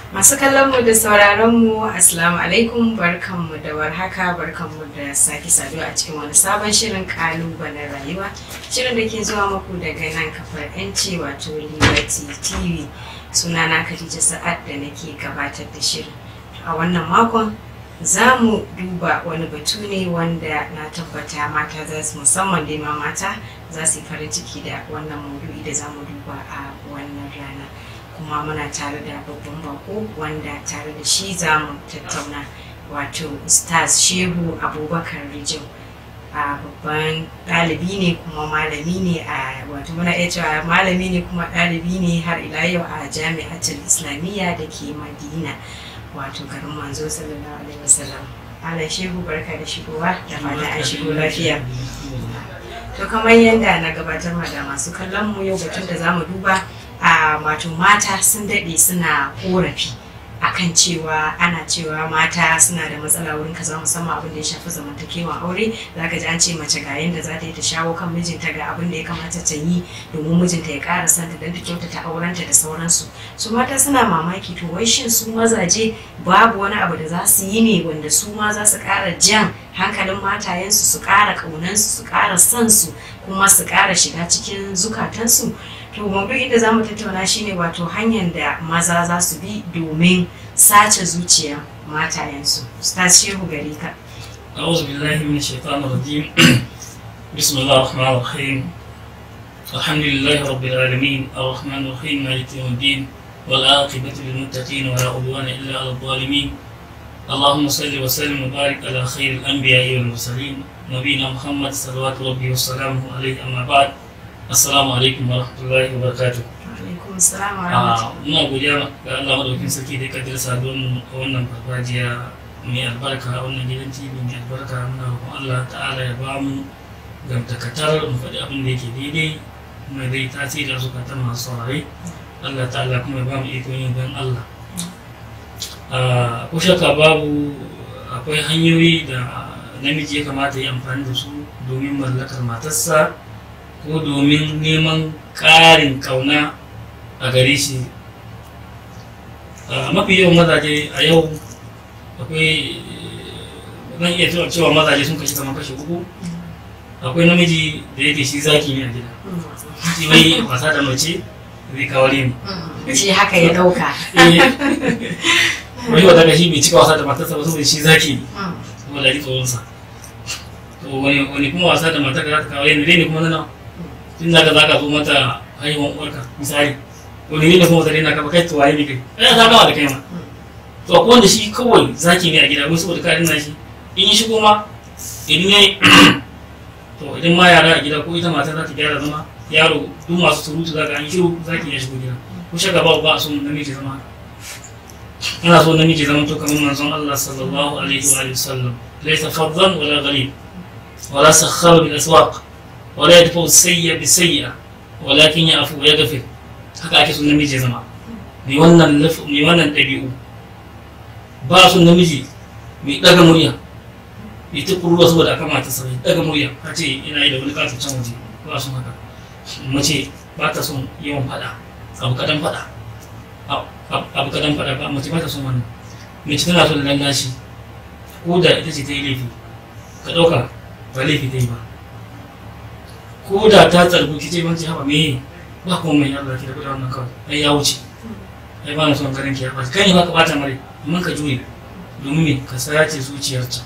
Masu kallon mu da sauraron mu Assalamu alaikum barkanmu da warhaka barkanmu da sake saduwa a cikin wani sabon shirin kalubalen rayuwa shirin da ke zuwa muku daga nan kafar yanci wato Liberty TV sunana Khadija Sa'ad da nake gabatar da shirin a wannan makon za mu duba wani batu ne wanda na tabbata mata za su musamman dai ma mata za su yi farin ciki da wannan maudu'i da za mu duba a wannan rana kuma muna tare da babban bako wanda tare da shi za mu tattauna wato stars shehu abubakar rijau a babban ɗalibi ne kuma malami ne a wato muna iya cewa malami ne kuma ɗalibi ne har ila yau a jami'atul islamiyya da ke madina wato garin manzo sallallahu alaihi wasallam ala shehu barka da shigowa da fata an shigo lafiya to kamar yadda na gabatar ma da masu kallon mu yau batun da zamu duba a wato mata sun daɗe suna korafi akan cewa ana cewa mata suna da matsala wurin kaza musamman abin da ya shafi zamantakewan aure zaka ji an ce mace ga yanda za ta yi ta shawo kan mijinta ga abin da ya kamata ta yi domin mijinta ya ƙara santa don ta kyautata aurenta da sauransu su mata suna mamaki to wai shin su mazaje babu wani abu da za su yi ne wanda su ma za su ƙara jan hankalin matayensu su ƙara ƙaunansu su ƙara son su kuma su ƙara shiga cikin zukatansu to maudu'in da zamu tattauna shine wato hanyar da maza za su bi domin sace zuciya matayensu ustaz shehu gare ka أعوذ بالله من الشيطان الرجيم بسم الله الرحمن الرحيم الحمد لله رب العالمين الرحمن الرحيم مالك يوم الدين والعاقبة للمتقين ولا عدوان إلا على الظالمين اللهم صل وسلم وبارك على خير الأنبياء والمرسلين نبينا محمد صلوات ربي وسلامه عليه أما بعد assalamu alaikum wa rahmatullahi wa barakatuh alaikum assalam wa a rahmatullahi muna godiya ga Allah madaukin sarki da ya kaddara saduwar mu a wannan farfajiya mai albarka a wannan gidan TV mai albarka muna roƙon Allah ta'ala ya ba mu gamtakatar mu faɗi abin da yake daidai kuma zai tasiri a zukatan masu saurare Allah ta'ala kuma ya ba mu iko yin don Allah a ko shakka babu akwai hanyoyi da namiji ya kamata ya amfani da su domin mallakar matarsa ko domin neman ƙarin ƙauna a gare shi a mafi yawan mazaje a yau akwai zan iya cewa cewa mazaje sun kashi kamar kashi uku akwai namiji da yake shi zaki ne a gida shi bai wasa da mace zai kawari ne shi haka ya dauka wani wata gashi bai cika wasa da matarsa ba saboda shi zaki ne saboda ji tsoronsa to wani wani kuma wasa da matar da za ta kawari ne dai ne kuma na nawa tun da ka za ka zo mata haihuwan uwarka misali wani ne kuma wata daina ka ba kai tuwaye ne kai ai ta gama da kai ma to akwai wanda shi kawai zaki ne a gida wai saboda karin nashi in yi shigo ma idan yayi to idan ma yara a gida ko ita mata za ta gyara zama yaro duk masu surutu za ka an shiru zaki ya shigo gida ko shaka ba ba a so namiji zama haka ana so namiji zama to kamar manzon Allah sallallahu alaihi wa alihi wasallam laysa faddan wala ghalib wala sakhar bil aswaq wala yadfa sayya bi sayya walakin ya afu ya gafe haka ake son namiji ya zama mai wannan mai wannan ɗabi'u ba son namiji mai ɗaga murya mai ta kuruwa saboda aka mata sa mai ɗaga murya ka ce ina yi da wani ƙasa can waje ba son haka mace ba ta son yawan faɗa abu kaɗan faɗa abu kaɗan faɗa ba mace ba ta son wannan mace tana son lallashi ko da ita ce ta yi laifi ka ɗauka ba laifi ta yi ba ko da ta tsargu ki ce banci haɓa me ba kuma mai Allah ki da kuɗa wannan kawai ai ya wuce ai ba na son ganin ki ya ɓaci kai ne ba ka ɓata mare amma ka juye domin me ka sace zuciyarta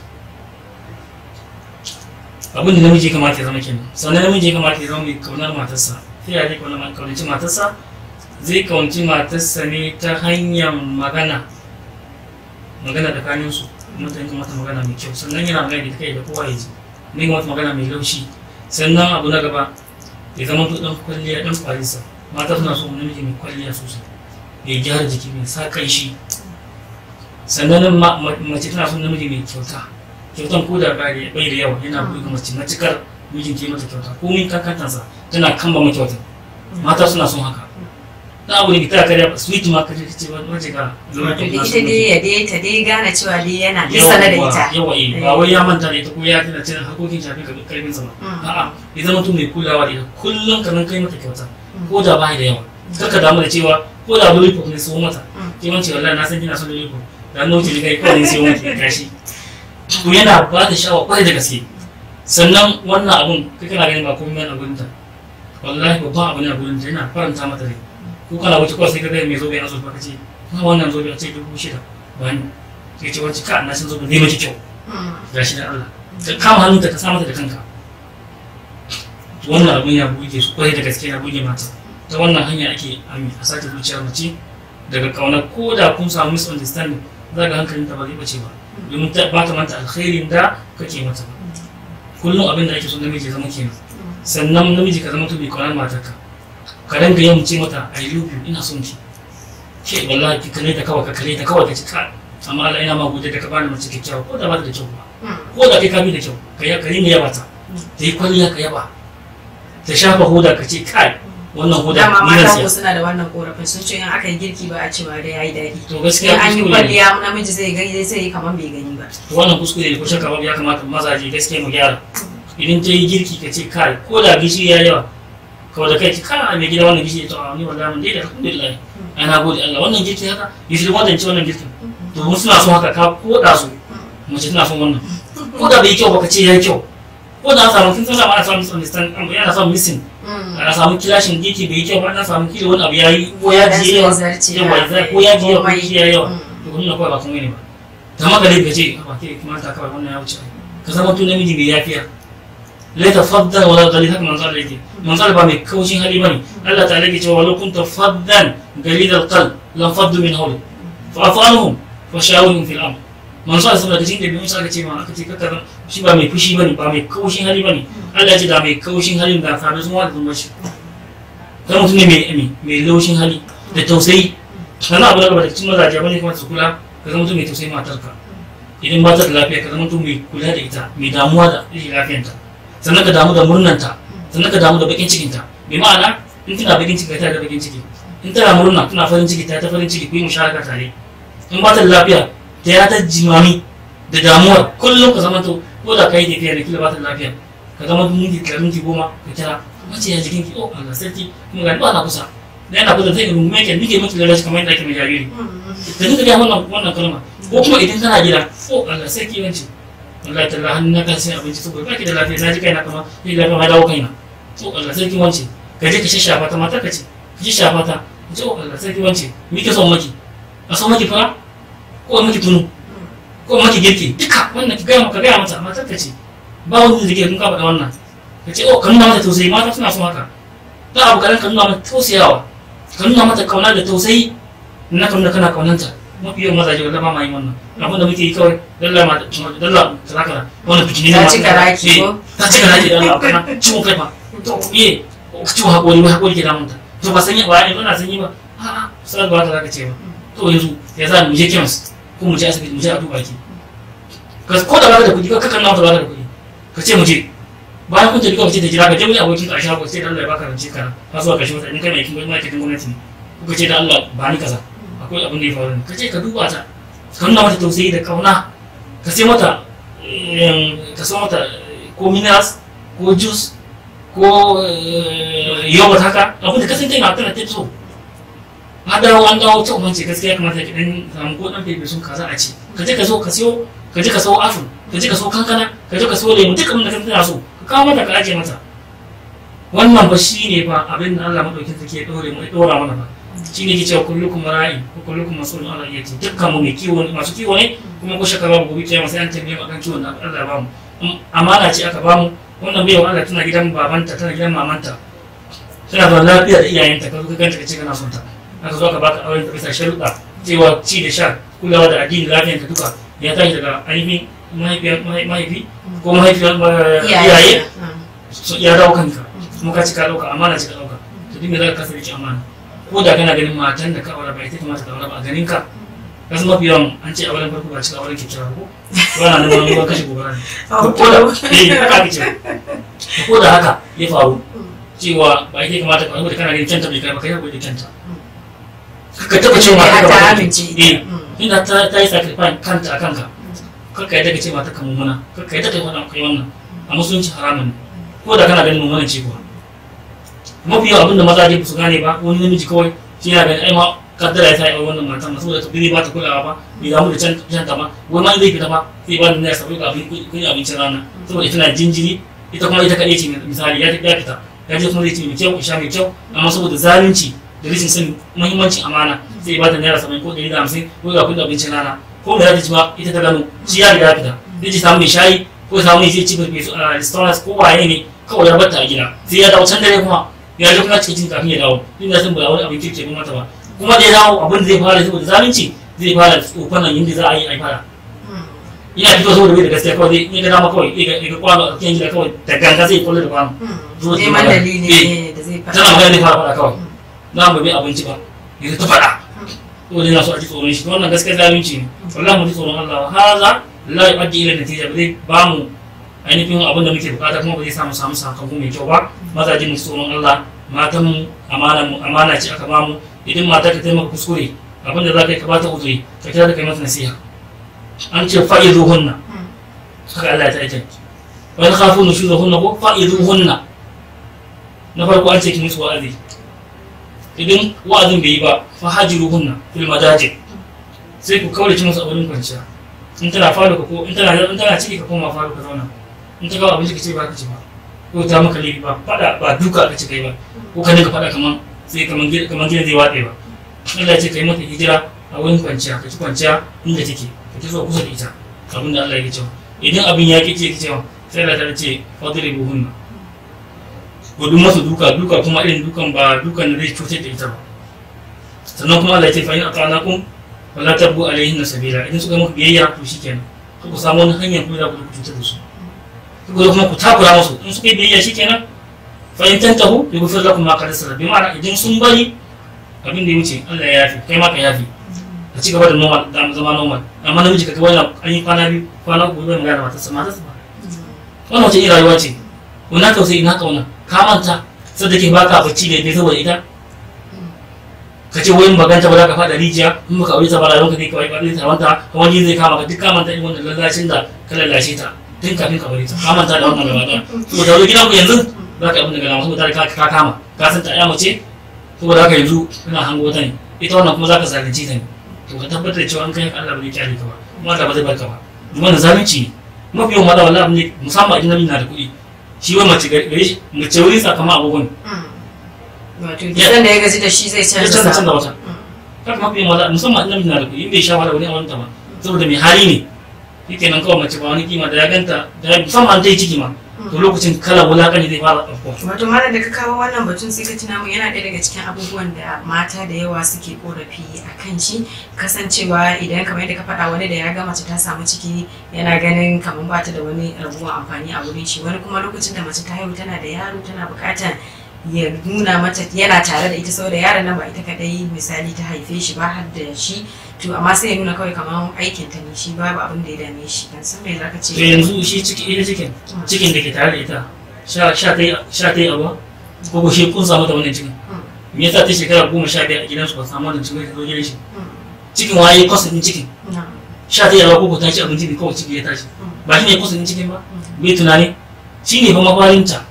abin da namiji ya kamata ya zama kenan sannan namiji ya kamata ya zama mai kaunar matarsa ta yaya zai kaunaci matarsa zai kaunci matarsa ne ta hanyar magana magana tsakaninsu mutane kuma mata magana mai kyau sannan yana magana da kai da kowa ya ji ne mata magana mai laushi sannan abu na gaba ya zama to dan kwalliya dan kwalisa mata suna so namiji mai kwalliya sosai mai gyara jiki mai sa kai shi sannan mace tana son namiji mai kyauta kyautan ko da bai da yawa yana buɗe mace matukar mijin ke mata kyauta ko min kankantansa tana kamba ma kyauta mata suna son haka na abu ne ta karya sweet ma kaje kace wace ga zama wato da ita dai ya dai ta dai gane cewa dai yana duk sana da ita yawa eh ba wai ya manta da ita ko ya tana cin hakokin shafi ka karfin sa ba a'a ya zama mutum mai kulawa da ita kullum ka nan kai mata kyauta ko da ba da yawa kaka damu da cewa ko da wani ne so mata ke wance wallahi na san kina son lele ko da hannu wuce kai kawai sai wanke gashi to yana ba da sha'awa kwarai da gaske sannan wannan abun kai kana ganin ba komai a gurin ta wallahi babban abu ne a gurin ta yana faranta mata rai ko kana wuce kawai sai ka ga mai zobe a zobe ka ce na wannan zobe a ce dubu shida ba ni sai ce wacce ka na san zobe ne maki kyau gashi da Allah ka kama hannunta ka sa mata da kanka wannan abun ya buge su kwarai da gaske ya buge mata ta wannan hanya ake ami a sake zuciyar mace daga kauna ko da kun samu misunderstanding za ga hankalin ta ba zai bace ba domin ta ba ta manta alkhairin da kake mata ba kullum abin da ake so namiji ya zama kenan sannan namiji ka zama to bai kaunar matarka ka ranka yin ce mata i love you ina son ki ke wallahi ki kare ta kawai ka kare ta kawai ka ci ka amma Allah ina ma gode da ka bani mace kyakkyawa ko da ba ta da kyau ba ko da kai ka bi da kyau ka yi ka yi yaba ta ta yi kwalliya ka yaba ta shafa hoda ka ce kai wannan hoda dama ni na mata siya ko suna da wannan korafin sun ce in aka yi girki ba a cewa da yayi daɗi to in gaskiya an yi kuskure ne kwalliya namiji zai gani zai yi kamar bai gani ba to wannan kuskure ne ko shakka babu ya kamata mazaje gaskiya mu gyara idan ta yi girki ka ce kai ko da gishiri ya yawa kawai da kai ki kana mai gida wannan gishiri to a ni wallahi mun dai da alhamdulillah ana gode Allah wannan girki haka gishiri wannan ci wannan girkin to mun suna son haka ka koda su mace tana son wannan ko da bai yi kyau ba ka ce ya yi kyau ko da an samu kin san ana samun misunderstand ana samun missing ana samu kilashin girki bai yi kyau ba ana samu kila wani abu ya yi ko ya ji yawa yawa ya ko ya ji yawa ko ya yawa to kun kawai ba kun ne ba ta maka dai ka ce ba ke kuma ta kawai wannan ya wuce ka zama tun namiji mai yafiya lai ta faddan wala gali haka manzo Allah yake manzo Allah ba mai kaushin hali bane Allah ta yake cewa walau kunta faddan galid alqalb lam faddu min hawli fa afu anhum wa shawirhum fil amr manzo Allah saboda cikin da bin sa aka ce ma aka ce kaka shi ba mai fushi bane ba mai kaushin hali bane Allah ya ce da mai kaushin hali da fa da zuwa da zuwa shi kai mutum ne mai mai mai laushin hali da tausayi kana abu da gaba da cikin mazaje bane kuma su kula ka zama mutum mai tausayi matarka idan ba ta da lafiya ka zama mutum mai kula da ita mai damuwa da rashin lafiyanta sannan ka damu da murnanta sannan ka damu da bakin cikinta bi ma'ana in tana bakin ciki ta da bakin ciki in tana murna tana farin ciki ta ta farin ciki ku yi musharaka tare in ba ta da lafiya ta ya ta jimami da damuwa kullum ka zama to ko da kai tafiya da kila ba ta da lafiya ka zama minti ka minti goma ka kira mace ya jikin ki oh Allah sarki kuma ga ba na kusa da yana kusa sai ka rungume ki nike miki lalaci kamar yadda ake mai jariri ka dinga ga wannan wannan kalma ko kuma idan kana gida oh Allah sarki wanci wallahi talla hannu na kan sai abinci saboda baki da lafiya na ji kaina kama ni lafiya ma dawo kaina oh Allah sarki wance ka je ka shashafa ta matar ka ce ka ji shafa ta ka ce oh Allah sarki wance mi ke son maki a son maki fara ko maki tunu ko maki girki duka wannan ki gaya ka gaya mata matar ka ce ba wani da ke kun ka faɗa wannan ka ce oh ka nuna mata tausayi mata suna son haka da abu kaɗan ka nuna mata tausayawa ka nuna mata kauna da tausayi na kan da kana kaunanta mafi yawan mazaje wanda ba ma yin wannan abin da muke yi kawai dalla ma dalla kaza kaza wannan fitini Ta cika raki ko? ta cika raki da Allah kana ciwon kai fa to eh ciwon hakori ba hakori ke damunta to ba sanyi ba ne ba na sanyi ba a'a sai ba ta zaka ce ba to yanzu ya za mu je kemis ko mu je asibiti mu je a duba ki ka ko da baka da kuɗi ka kakan nawa baka da kuɗi ka ce mu je bayan kun tafi kawai ce ta jira ka je wani abokin ka a shago sai da Allah ya baka rance ka ka zuwa ka shi masa in kai mai kin gwamnati gwamnati ne kuka ce da Allah ba ni kaza akwai abin da ya faru ne ka ce ka duba ta ka nuna mata tausayi da kauna ka sai mata ka sai mata ko minerals ko juice ko yogurt haka abin da ka san kai na tana ta so an dawo an dawo ta umarci gaskiya kamata ki dan samu ko dan fefe sun kaza a ci ka je ka so ka siyo ka je ka so apple ka je ka so kankana ka je ka so lemu duk abin da kan tana so ka kawo mata ka aje mata wannan ba shine fa abin da Allah madaukin take ya dore mu ya dora mana ba shi ne ke cewa kullukum ra'i ko kullukum mas'ulun ala iyati dukkan mu mai kiwo ne masu kiwo ne kuma ko shaka babu gobe kiyama sai an tambaye mu akan kiwon da Allah ya bamu amana ce aka bamu wannan bai Allah tana gidan babanta tana gidan mamanta tana da lafiya da iyayenta ka zo ka ganta ka ce kana son ta aka zo aka baka auren ta bisa sharuɗa cewa ci da sha kulawa da addini lafiyanta duka ya tashi daga ainihin mahaifi ko mahaifiyar iyaye ya dawo kanka kuma ka ci ka ɗauka amana ci ka ɗauka to duk me za ka kasa rike amana ko da kana ganin matan da ka aure ba ita kamata ka aure ba a ganin ka kasu mafi yawan an ce auren farko ba cika auren kyakkyawa ko ko ana neman ruwan kashe gobara ne ko da eh haka ake cewa ko da haka ya faru cewa ba ita kamata ka aure kana ganin kyanta bai kai ba kai hakuri da kyanta ka taba cewa mata ka ba eh inda ta ta yi sacrifice kanta a kanka kakka yadda ka ce mata ka mummuna kakka yadda ka yi wannan kai wannan a musulunci haramun ne ko da kana ganin mummunan ce kuwa mafi yawan abinda maza dai su gane ba wani namiji kawai shi yana ganin ai ma kaddara ya sa ya wannan mata masu da bai ba ta kulawa ba bai damu da can can ta ba wai ma zai fita ba sai ba da naira sabai ga abin kun abincin rana saboda ita na jinjiri ita kuma ita kaɗai ce misali ya ya fita ya je kuma zai ci mai kyau sha mai kyau amma saboda zalunci da rashin sanin muhimmancin amana zai ba da naira sabai ko ɗari da hamsin ko ga kudin abincin rana ko da ta ci ma ita ta gano shi ya riga ya fita zai ci samu mai shayi ko ya samu mai zai ci mai a restaurant ko waye ne kawai ya bata a gida sai ya dawo can dare kuma ya je kuma cikin kafin ya dawo inda sun ba wani abin kirki ba mata ba kuma da ya dawo abin da zai fara saboda zalunci zai fara tsofan nan yadda za a yi a fara ina fito saboda bai da gaskiya kawai zai iya dama kawai ya ga kwano a cikin gida kawai da ganga zai kulle da kwano zuwa cikin neman gida. dalili Eh, ne da zai faɗa tana magana zai fara faɗa kawai na mu bai abinci ba ya ta faɗa to dai na so a ji tsoron shi wannan gaskiya zalunci ne wallahi mu ji tsoron Allah haza la yu'addi ila natija ba zai ba mu ainihin abin da muke bukata kuma ba zai samu samu sakamako mai kyau ba mazaje mu ji tsoron Allah matan mu amana mu amana ce aka ba mu idan mata ka taimaka kuskure abin da za ka yi ka bata uzuri ka kira da kai mata nasiha an ce fa'izuhunna haka Allah ya ta aike wani khafu nushuzahunna ko fa'izuhunna na farko an ce ki musu wa'azi idan wa'azin bai yi ba fa hajiruhunna fil madaji sai ku kaurace musu a wurin kwanciya in tana falo ka ko in tana in tana ciki ka koma falo ka zauna in ta kawo abinci ka ce ba ka ci ba ko ta maka laifi ba fada ba duka ka ci kai ba ko ka dinga fada kaman sai kaman gida kaman gida zai watse ba Allah ya ce kai mata hijira a wurin kwanciya ka ci kwanciya inda take ka ci zuwa kusa da ita abin da Allah ya ce idan abin ya ki ce ki cewa sai Allah ta ce fadribuhunna gudun masa duka duka kuma irin dukan ba dukan da zai cutar da ita ba sannan kuma Allah ya ce fa in atana kum wala tabu alaihin sabila idan suka muku biyayya to shikenan ku samu wani hanyar kuma za ku cutar da su ku kuma ku takura musu in suka yi biyayya shikenan fa in tantahu yughfir lakum ma qad salaf bi ma'ana idan sun bari abin da ya wuce Allah ya yafi kai ma ka yafi ka ci gaba da normal da zama normal amma namiji ka ga wannan an yi kwana biyu kwana uku zai magana da matarsa matarsa ba wannan wace irin rayuwa ce wannan tausayi na kauna ka manta sai da ke baka bacci da dai saboda ita ka ce wayin maganta ba za ka fada rijiya in baka aure ta ba rayuwarka zai kawai ba zai tarwanta kuma wani zai kama ka duk ka manta irin wannan lallashin da ka lallashe ta tun kafin ka bari ta ka manta da wannan gaba daya saboda wani gidan ku yanzu za ka yi abin da gana saboda ka ka kama ka san ta ya mace saboda haka yanzu kana hango ta ne ita wannan kuma za ka zalunci ta ne to ka tabbatar da cewa an kai Allah ba zai kyale ka ba kuma Allah ba zai barka ba wannan zalunci ne mafi yawan maza wallahi ne musamman idan namiji na da kuɗi shi wai mace gare shi mace wurin sakamakon abubuwan wato gidan da ya gaji da shi zai ya canza canza canza sa wata haka mafi yawan maza musamman idan namiji na da kuɗi in bai sha wahala wani a wanta ba saboda mai hali ne yake nan kawai mace ba wani kima da ya ganta da ya musamman ta yi ciki ma to lokacin kalan wulaƙani zai fara ɗauko wato malam da ka kawo wannan batun sai ka tuna mun yana ɗaya daga cikin abubuwan da mata da yawa suke korafi a kan shi kasancewa idan kamar yadda ka faɗa wani da ya ga mace ta samu ciki yana ganin kamar ba ta da wani rabuwan amfani a wurin shi wani kuma lokacin da mace ta haihu tana da yaro tana buƙatar ya nuna mata yana tare da ita saboda yaron nan ba ita kadai misali ta haife shi ba har da shi to amma sai ya nuna kawai kamar aikin ta ne shi babu abin da ya dame shi dan san me zaka ce to yanzu shi ciki ita cikin cikin da ke tare da ita sha sha ta yi sha ta yi abuwa ko ko shi kun samu ta wannan cikin me yasa ta shekara goma sha biyar a gidansu ba samu wannan cikin ta zo gidan shi cikin waye kwasa din cikin sha ta yi abuwa ko ko ta ci abinci ne kawai ciki ya tashi ba shi ne kwasa din cikin ba bai tunani shi ne fa mafarinta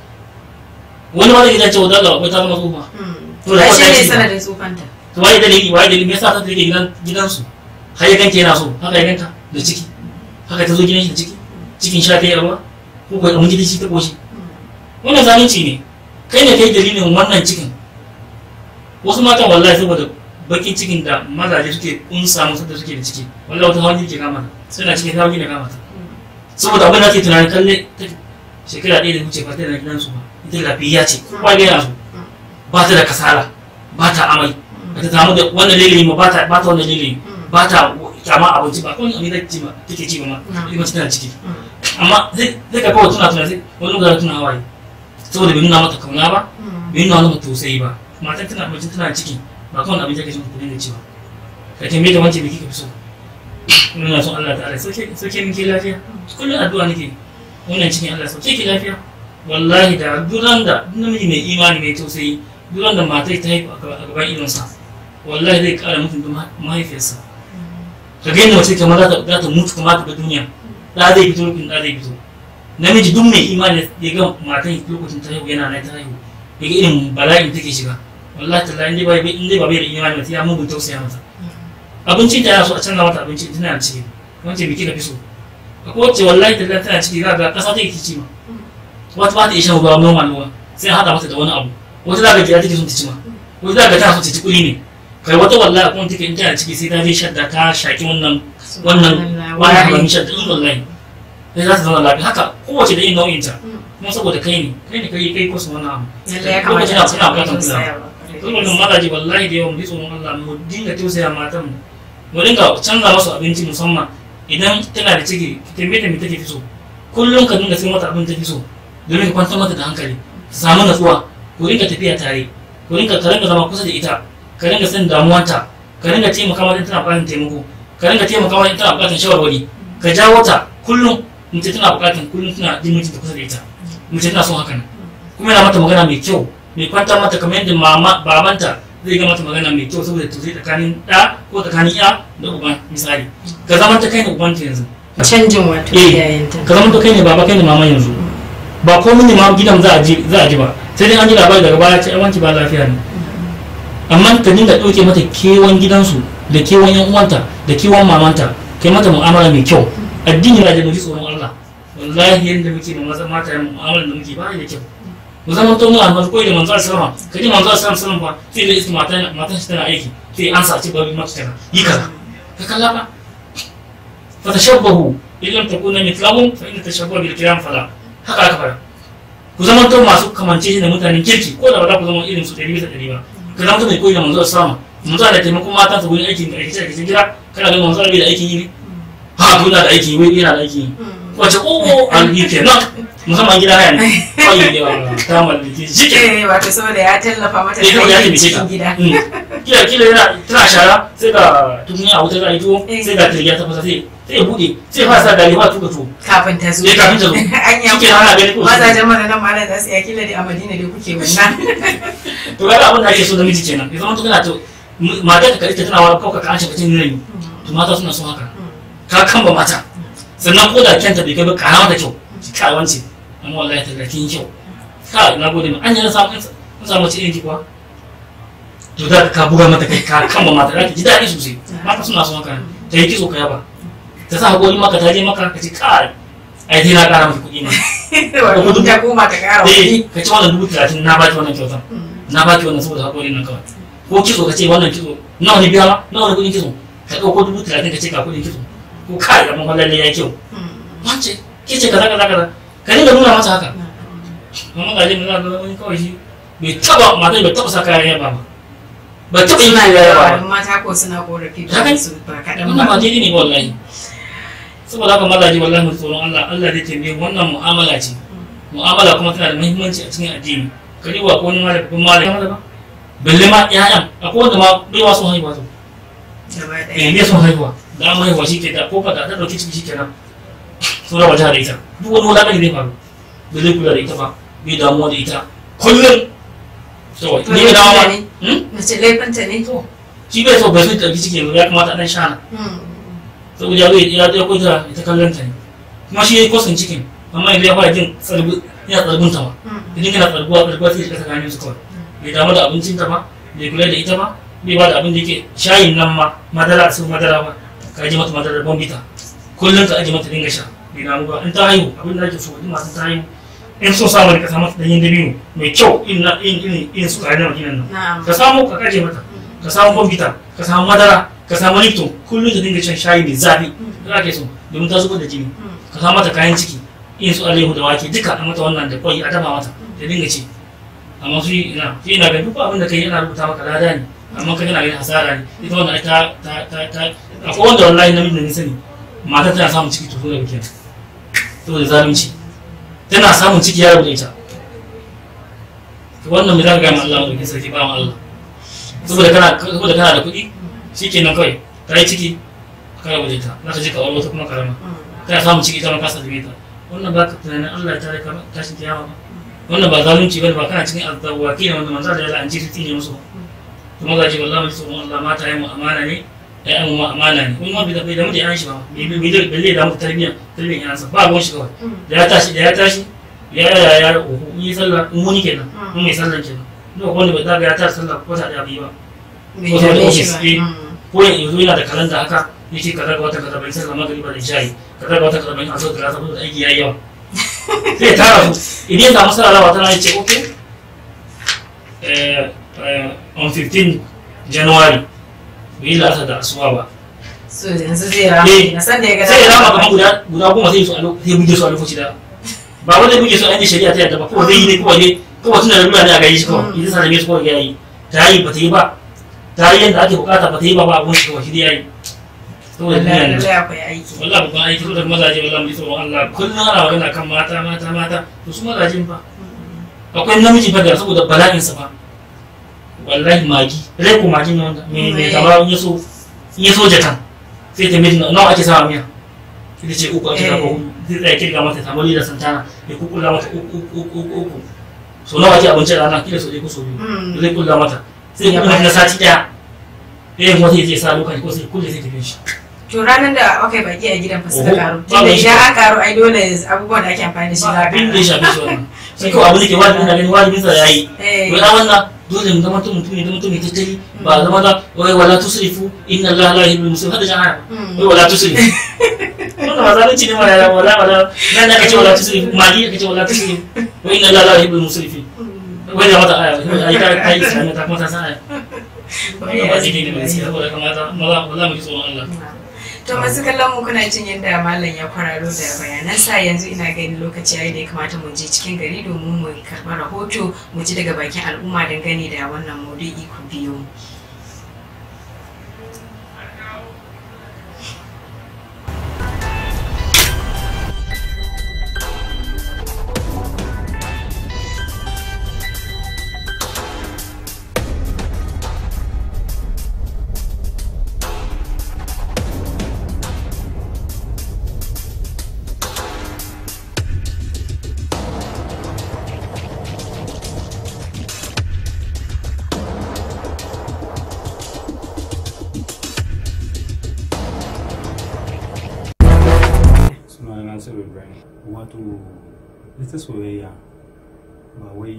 wani wani gidan cewa dala akwai ta zama tsufa to da ai kwata shi ne shi sanadin tsufanta to waye dalili waye dalili me yasa ta take gidan gidansu har ya ganta yana so haka ya ganta da ciki haka ta zo gidan shi da ciki cikin sha ta yi abuwa ko ko abin gidan shi ta koshi wannan zalunci ne kai ne kai dalilin wannan cikin wasu matan wallahi saboda bakin cikin da mazaje suke kunsa musu da suke da ciki wallahi wata hawan ke kama ta suna cikin hawan ne kama ta saboda abin da ke tunanin kalle ta shekara ɗaya da wuce ba ta da gidansu ba ita lafiya ce kowa ga yana so ba ta da kasala ba ta amai ba ta samu da wannan lili ma ba ta ba ta wannan lili ba ta kyama abinci ba kawai abin da take ci ma take ci ba ma ita mace tana ciki amma zai zai ka kawai tuna tuna sai wani lokaci tuna hawaye saboda bai nuna mata kauna ba bai nuna mata tausayi ba matan tana mace tana ciki ba kawai abin da kake son ku dinga ci ba ka tambaye ta wance biki ka fi so ina son Allah ta'ala sauke sauke min ke lafiya kullum addu'a nake wannan cikin Allah sauke ki lafiya wallahi da duran da duk namiji mai imani mai tausayi duran da matai ta haifu a gaban idonsa wallahi zai kara mutum da mahaifiyarsa ka ga yadda mace kamar za ta za ta mutu kamar ta ga duniya da zai fito lokacin da zai fito namiji duk mai imani ya ga matan lokacin ta haihu yana nan ta haihu ya ga irin bala'in take shiga wallahi tallahi in dai ba in dai ba bai da imani ba ya mugun tausaya mata abincin ta yana so a canza mata abinci tana da ciki wance biki ka fi so akwai wacce wallahi tallahi tana ciki za ga kasa take ci ma wata ba ta iya shan ruwa normal ruwa sai haɗa mata da wani abu wata za ka gida take son ta ci ma wata za ka tana son ta ci kuli ne kai wata wallahi kuma take in tana ciki sai ta je shadda ta shaki wannan wannan wannan haramin shadda in wallahi sai za ta zama lafiya haka kowace da yin nau'in ta kuma saboda kai ne kai ne kai kai kusa wannan abu Lallai ya kamata a ce Lokacin akwai akwai tausayawa. saboda mazaje wallahi da yawan bitso Allah mu dinga tausaya matan mu mu dinga canza masu abinci musamman idan tana da ciki ki tambaye ta me take fi so kullum ka dinga sai mata abin ta fi so domin ka kwantar mata da hankali ta samu natsuwa ku dinga tafiya tare ku dinga ka dinga zama kusa da ita ka dinga san damuwanta ka dinga taimaka mata in tana buƙatar taimako ka dinga taimaka mata in tana buƙatar shawarwari ka jawo ta kullum mace tana buƙatar kullum tana jin mutunta kusa da ita mace tana son haka nan kuma yana mata magana mai kyau mai kwantar mata kamar yadda mama babanta zai ga mata magana mai kyau saboda tausayi tsakanin ɗa ko tsakanin ya da uban misali ka zama ta kai ne uban ta yanzu canjin wato Eh, iyayenta ka zama ta kai ne baba kai ne mama yanzu ba komai ne ma gidan za a ji za a ji ba sai dai an ji labari daga baya ce wanci ba lafiya ne amma ka dinga ɗauke mata kewan gidansu da kewan yan uwanta da kewan mamanta kai mata mu'amala mai kyau addini na da mu ji tsoron Allah wallahi yanda muke da maza mata yan mu'amala da muke ba da kyau mu zama to mu almar koyi da manzo sallama kaji manzo sallama ba sai da iska mata mata shi tana aiki sai an sa ci bari mata kaza yi kaza ka kalla ba fa tashabbahu illam takuna mithlahum fa in tashabbahu bil kiram fala haka aka fara ku zama to masu kamance shi da mutanen kirki ko da ba za ku zama irin su ɗari bisa ɗari ba ka zama to mai koyi da manzo sallama manzo da taimakon mata su gurin aikin da ake cikin gida kana ganin manzo bai da aikin yi ne ha kuna da aikin yi wai yana da aikin yi wace o alhi kenan musamman gida haya ne kawai da ta mallaki shi ke Eh, wato saboda ya tallafa mata ne kawai ya aikin taimake ka cikin gida kila kila yana tana shara sai ga tukunya a wuta za a yi tuwo Eh. sai ga tirgiya ta fasa sai sai ya buɗe sai ya fara sa gari ba tuka tuwo kafin ta zo Eh, kafin ta zo. an yi Shike ana gani ko mazajen mana nan malam za su iya kila da a madina dai kuke wannan to ga abin da ake so da miji kenan ya zama to kana to mata ka kalita tana wani kawai ka an shiga cikin yanayi to mata suna son haka ka kamba mata sannan ko da kyanta bai kai ba kana mata kyau ka wance amma wallahi ta kin kyau ka na gode ma an yi na samu an samu mace irin ki kuwa to da ka buga mata kai ka kamba mata za ta ji daɗi sosai mata suna son haka ta yi kitso ka yaba ta sa haƙori maka ta je maka ka ce kai ai dai na ƙara mata kuɗi ma wato ta koma ta kara eh kuɗi ka ci wannan dubu talatin na baki wannan kyautan na baki wannan saboda haƙori nan kawai ko kitso ka ce wannan kitso nawa ne biya ma nawa ne kuɗin kitso ka ɗauko dubu talatin ka ce ka kuɗin kitso ko kai amma fa lalle ya kyau wance ke ce kaza kaza kaza ka dinga nuna masa haka amma ga jin na ga wani kawai shi bai taba matan bai taba sa kayan yaba ba ba taba yin suna kayan da yaba yawa ba don mata ko suna korafi Haka da ne? su ba kaɗan wannan ba ba daidai ne ba wallahi saboda haka mazaje wallahi mu tsoron Allah Allah zai tambaye mu. wannan mu'amala ce mu'amala kuma tana da muhimmanci a cikin addini ka duba ko wani malami kun malami ba balle ma ƴaƴan akwai wanda ma bai wa son haihuwa to gaba eh ɗaya bai son haihuwa da an haihuwa shi ke da ko ka da ta dauki ciki shi kenan sun raba ta da ita duk wani wulaƙani zai faru bai zai kula da ita ba bai damuwa da ita kullum to To ni ga dawo laifinta ne? Hmm? mace laifinta ne to shi bai so bai so ta dauki ciki yanzu ya kamata a dan shana saboda ya zai ya ya kwata ita kallon ta ne kuma shi ya yi kwasan cikin amma yanzu ya fara jin tsargu yana tsargun ta ma idan yana tsarguwa tsarguwa sai ya tsakanin su kawai bai damu da abincin ta ba bai kula da ita ba bai ba da abin da yake shayin nan ma madara a sun madara ba ka aje mata madara bombita kullum ka aje mata dinga sha bai damu ba in ta haihu abin da ake so in masu ta haihu in so samu ne ka samu danyen dabino mai kyau in na in in in su kare na maginan nan na'am ka samu ka kaje mata ka samu bombita ka samu madara ka samu lipton kullum ta dinga shan shayi mai zafi za ke so domin ta zubar da jini ka samu mata kayan ciki irin su alayyahu da wake duka a mata wannan da kwai a dafa mata ta dinga ci amma su ina shi ina ga duk abin da kai yana rubuta maka lada ne amma kai kana ganin hasara ne ita wannan ai ta ta ta ta akwai wanda wallahi namiji da ni sani mata tana samun ciki to so da bikin saboda zalunci tana samun ciki ya rubuta ita wannan mai zaka ga ma Allah da sarki ba Allah saboda kana saboda kana da kuɗi shikenan kawai ta yi ciki ka rabu da ita za ka je ka aure wata kuma karama kana samun ciki ita ma ka sallame ta wannan ba ka tunanin Allah ya tare ka tashin kiyama ba wannan ba zalunci bane ba kana cikin azzawaki ne wanda manzo da ya la'anci su tine musu kuma ga ji wallahi mai tsoron Allah mata yi mu amana ne ya yi mu amana ne kuma bai da bai da mu da yan shi ba bai bai bai bai da mu tarbiyya tarbiyyan yansa ba ruwan shi kawai da ya tashi da ya tashi ya ya ya oho in yi sallah in muni kenan in mai sallah kenan ina wanda bai zaga ya ta sallah ko ta da biyu ba bai Wasu wani dame shi ofis, ba eh. Mm. ko yanzu yana da kalanda haka yake kaza ga wata kaza bai sallah magriba da shayi kaza ga wata kaza bai aso da saboda aiki yayi yawa sai ya tara su idan ya samu sallah wata rana ya ce okay eh, eh, on 15 January bai yi la'asar da asuwa ba so yanzu zai rama Eh, na san da ya ga sai ya dama. rama kamar guda guda goma sai su a lo- sai ya buge su a lokaci da ba wanda ya buge su a inda shari'a ta yadda ba kawai zai yi ne kawai ne kawai tun da lura ne a gaji shi kawai idan sa da su kawai ya yi ta yi ba ta yi ba ta yi yadda ake bukata ba ta yi ba ba abun shi kawai shi dai ya yi saboda duniya Wallahi ne lallai akwai aiki wallahi babban aiki saboda mazaje wallahi mu ji tsoron Allah kullum ana magana kan mata mata mata to su mazajen fa akwai namiji fa da saboda bala'insa fa wallahi magi rai ko magi ne wanda me me Eh. kama in yaso in yaso jakan sai ta miji nawa ake sawa miya ita ce uku ake sawa hudu zai tsaya kirga mata ta mali da santana ya kukula mata uku uku uku uku uku so nawa ake abinci a rana kila so ɗaya ko so biyu Mm. zai kulla mata sai ya kuma na sati ɗaya ɗayan kuma sai ya je ya sa lokaci ko sai kulle sai tafi shi to ranar da aka yi baki a gidan fa suka Oho, karu ba tunda mai shi. idan an karu ai dole abubuwan da ake amfani da shi za ba a abin da karu ya shafe shi wannan sai kawai abin da ke wajibin da gani wajibin sa yayi Eh. wai a wannan dole mu zama mutum ne zama mutum ne tattali ba zama da wai wala tusrifu inna allaha la yuhibbul musrifin hada jahara Mm. wai wala tusrifu wannan ba zalunci ne ma ya wala wala nan da kace wala tusrifu mali kace wala tusrifu wa inna allaha la yuhibbul musrifin wai da mata aya ai ka kai islamiyya ta kuma ta san aya wannan ba jini ne ba gaskiya saboda kamata maza maza mu ji tsoron Allah To masu kallon mu kuna jin yadda malam ya kwararo da bayanansa yanzu ina ganin lokaci yayi da ya kamata mu je cikin gari domin mu karɓi rahoto mu ji daga bakin al'umma dangane da wannan maudu'i ku biyo. mu. suna nasiru ibrahim wato ita soyayya ba wai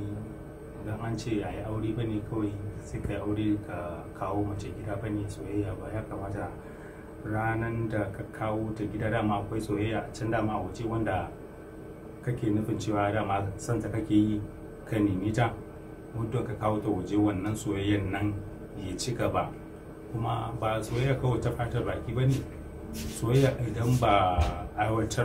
don an ce a yi aure ba ne kawai sai ka yi aure ka kawo mace gida ba ne soyayya ba ya kamata ranar da ka kawo ta gida dama akwai soyayya a can dama a waje wanda kake nufin cewa dama santa kake yi ka nemi ta muddin ka kawo ta waje wannan soyayyan nan ya ci gaba kuma ba soyayya kawai ta fatar baki ba ne soyayya idan ba aiwatar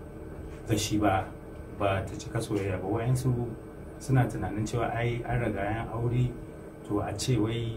da shi ba ba ta cika soyayya ba wayansu suna tunanin cewa ai an riga yan aure to a ce wai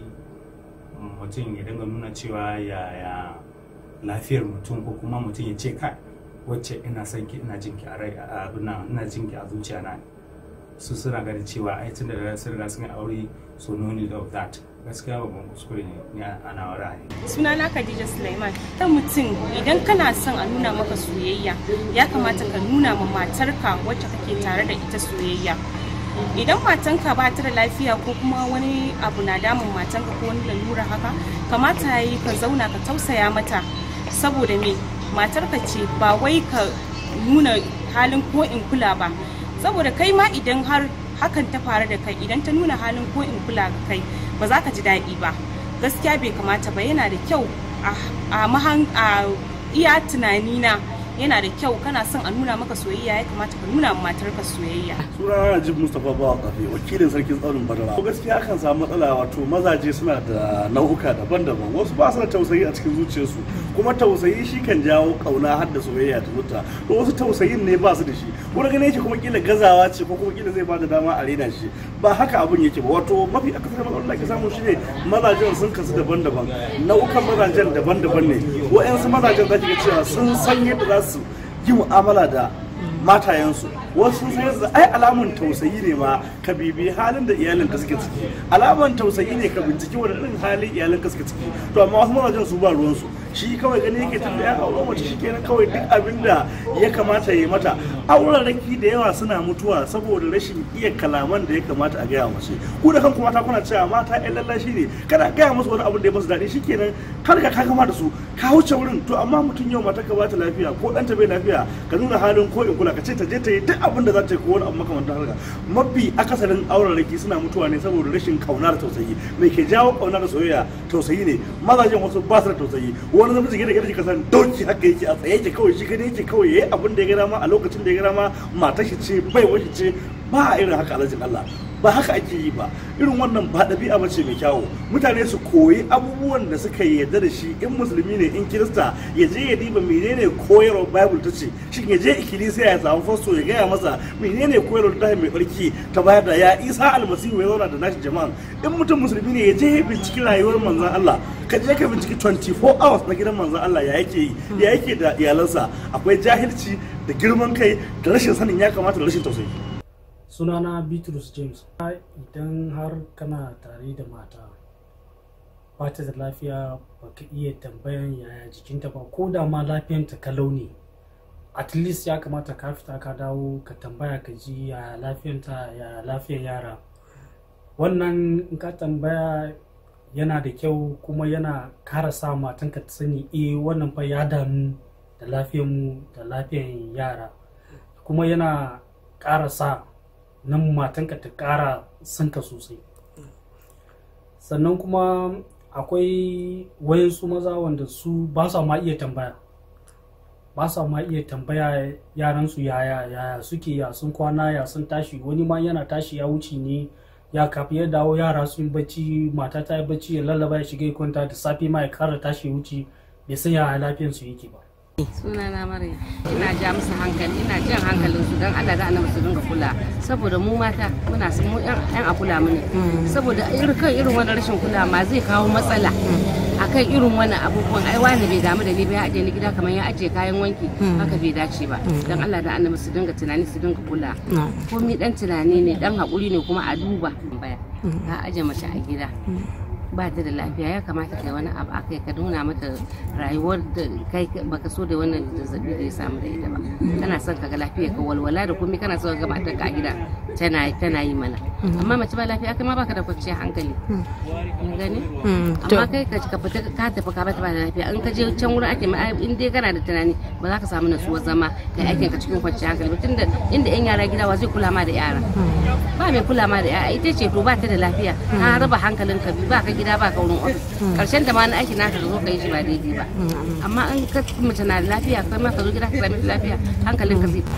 mutum ya dinga nuna cewa yaya lafiyar mutum ko kuma mutum ya ce kai wacce ina son ki ina jinki a rai a abin nan ina jinki a zuciya na su suna ganin cewa ai tun da sun riga sun yi aure so no need of that gaskiya babban kuskure ne ni a nawa ra'ayi sunana Khadija Sulaiman ta mutum idan kana son a nuna maka soyayya ya kamata ka nuna ma matarka wacce kake tare da ita soyayya idan matanka ba ta da lafiya ko kuma wani abu na damun matanka ko wani lalura haka kamata ya yi ka zauna ka tausaya mata saboda me matarka ce ba wai ka nuna halin ko in kula ba saboda kai ma idan har hakan ta faru da kai idan ta nuna halin ko in kula ga kai ba za ka ji daɗi ba gaskiya bai kamata ba yana da kyau a mahan a iya tunanina yana da kyau kana son a nuna maka soyayya ya kamata ka nuna ma matarka soyayya sunana najib mustapha bawa kafe wakilin sarkin tsaunin badara ko gaskiya akan samu matsala wato mazaje suna da nau'uka daban-daban wasu ba su da tausayi a cikin zuciyarsu kuma tausayi shi kan jawo kauna har da soyayya ta zuta to wasu tausayin ne ba su da shi wani gane yake kuma kila gazawa ce ko kuma kila zai ba da dama a rena shi ba haka abin yake ba wato mafi akasarin matsalar da ke samu shi ne mazajen sun kasu daban-daban nau'ukan mazajen daban-daban ne wa'yansu mazajen za ki ga cewa sun san yadda za su yi mu'amala da matayensu wasu sun san yadda ai alamun tausayi ne ma ka bibi halin da iyalin ka suke ciki alaman tausayi ne ka binciki wani irin halin iyalin ka suke ciki to amma wasu mazajen su ba ruwansu shi kawai gani yake tun da ya aure mace shi kenan kawai duk abin da ya kamata ya yi mata auren raki da yawa suna mutuwa saboda rashin iya kalaman da ya kamata a gaya mace ku da kanku mata kuna cewa mata ƴan lallashi ne kada gaya musu wani abin da ya masu daɗi shikenan kar ka ka kama da su ka wuce wurin to amma mutum yau mata ka bata lafiya ko ɗanta bai lafiya ka nuna halin ko in kula ka ce ta je ta yi duk abin da za ta yi ko wani abu makamantar haka mafi akasarin auren raki suna mutuwa ne saboda rashin kauna da tausayi mai ke jawo kauna da soyayya tausayi ne mazajen wasu ba su da tausayi wani namiji gida gida ka san doki haka yake a tsaye yake kawai shi gida yake kawai yayi abin da ya gada ma a lokacin da ya gada ma matar shi ce bai wani ce ba irin haka alhajin Allah ba haka ake yi ba irin wannan ba ɗabi'a ba ce mai kyawu mutane su koyi abubuwan da suka yarda da shi in musulmi ne in kirista ya je ya diba menene koyarwar bible ta ce shin ya je ikkilisiya ya samu fasto ya gaya masa menene koyarwar ta mai barki ta bayar da ya isa almasihu ya zauna da nashi jama'a in mutum musulmi ne ya je ya binciki rayuwar manzon Allah ka je ka binciki 24 hours na gidan manzon Allah ya yake yi ya yake da iyalansa akwai jahilci da girman kai da rashin sanin ya kamata da rashin tausayi sunana bitrus james idan har kana tare da mata ba ta da lafiya ba ka iya tambayan yaya jikinta ba ko da ma lafiyanta kalau ne at least ya kamata ka fita ka dawo ka tambaya ka ji yaya lafiyanta yaya lafiyar yara wannan in ka tambaya yana da kyau kuma yana kara sa matanka ta sani eh wannan fa ya damu da lafiyarmu da lafiyar yara kuma yana ƙara sa nan matanka ta ƙara sanka sosai sannan kuma akwai wayansu maza wanda su ba sa ma iya tambaya ba sa ma iya tambaya yaransu yaya yaya suke ya sun kwana ya sun tashi wani ma yana tashi ya wuce ne ya kafi ya dawo yara sun bacci mata ta yi bacci ya lallaba ya shiga ya kwanta da safe ma ya kara tashi ya wuce bai san yaya lafiyarsu yake ba suna na maryam ina ja musu hankali ina jan hankalin su don Allah da annabi su dinga kula saboda mu mata muna su mu yan a kula mu ne saboda irin kan irin wannan rashin kula ma zai kawo matsala akan irin wannan abubuwan ai wani bai damu da ni ba ya aje ni gida kamar ya aje kayan wanki haka bai dace ba don Allah da annabi su dinga tunani su dinga kula komi dan tunani ne dan hakuri ne kuma a duba baya ka aje mace a gida ba ta da lafiya ya kamata kai wani abu akai ka nuna mata rayuwar da kai baka so da wannan zazzabi da ya samu da ita ba kana son ka ga lafiya ka walwala da komai kana son ka ga matar ka a gida tana tana yi mana amma mace ba lafiya kai ma baka da kwanciyar hankali kin gani amma kai ka ka fita ka tafi ka bata ba da lafiya in ka je can wurin ake ma in dai kana da tunani ba za ka samu natsuwar zama kai aikin ka cikin kwanciyar hankali ba tunda inda yan yara gida wa zai kula ma da yara ba mai kula ma da yara ita ce to ba ta da lafiya ka raba hankalin ka ba ka gida ba ka wurin ofis karshen da ma na aiki naka zo ka yi shi ba daidai ba amma in ka mace na da lafiya kai ma ka zo gida ka sami lafiya hankalin ka zai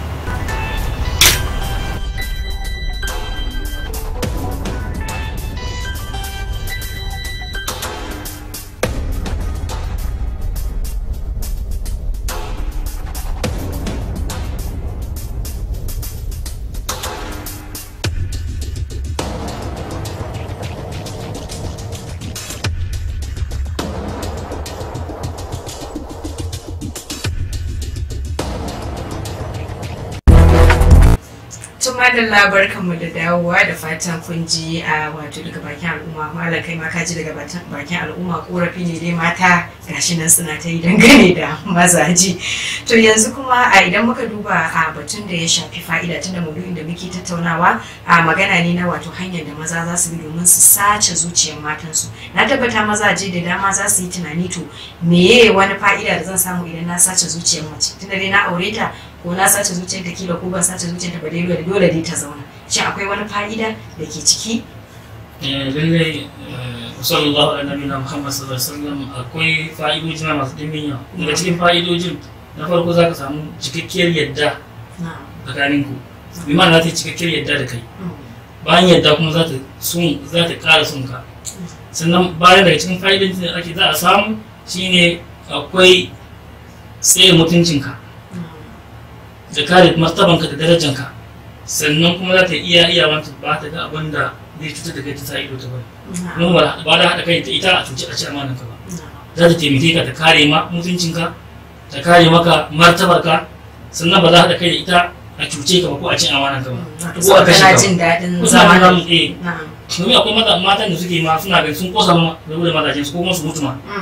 madalla barkanmu da dawowa da fatan kun ji a wato daga bakin al'umma malam kai ma ka ji daga bakin al'umma korafi ne dai mata gashi nan suna ta yi dangane da mazaji to yanzu kuma a idan muka duba a batun da ya shafi fa'ida tunda maudu'in da muke tattaunawa a magana ne na wato hanyar da maza za su bi domin su sace zuciyar matansu na tabbata mazaje da dama za su yi tunani to meye wani fa'ida da zan samu idan na sace zuciyar mace tunda dai na aure ta ko na sace zuciyar ta kila ko ban sace zuciyar ta ba dai dole dai ta zauna shin akwai wani fa'ida da ke ciki lallai sallallahu alaihi nabiyina muhammad sallallahu alaihi wasallam akwai fa'idoji na masu dimbin yawa daga cikin fa'idojin na farko za ka samu cikakkiyar yadda tsakanin ku bi ma za ta yi cikakkiyar yadda da kai bayan yadda kuma za ta sun za ta ƙara son ka sannan bayan daga cikin fa'idojin da ake za a samu shine akwai tsaye mutuncinka da kare martabanka da darajanka sannan kuma za ta iya iya wanta ba ta ga abin da zai cutar da kai ta sa ido ta bari kuma ba da haɗa kai da ita a cuci a ci amanan ka ba za ta taimake ka ta kare ma mutuncinka ta kare maka martabarka sannan ba za haɗa kai da ita a cuce ka ba ko a cin amanan ka ba ko a kashe ka jin daɗin ba zama da zama eh domin akwai mata- matan da suke ma suna gani sun kosa ma da wurin mazajen su ko kuma su mutu ma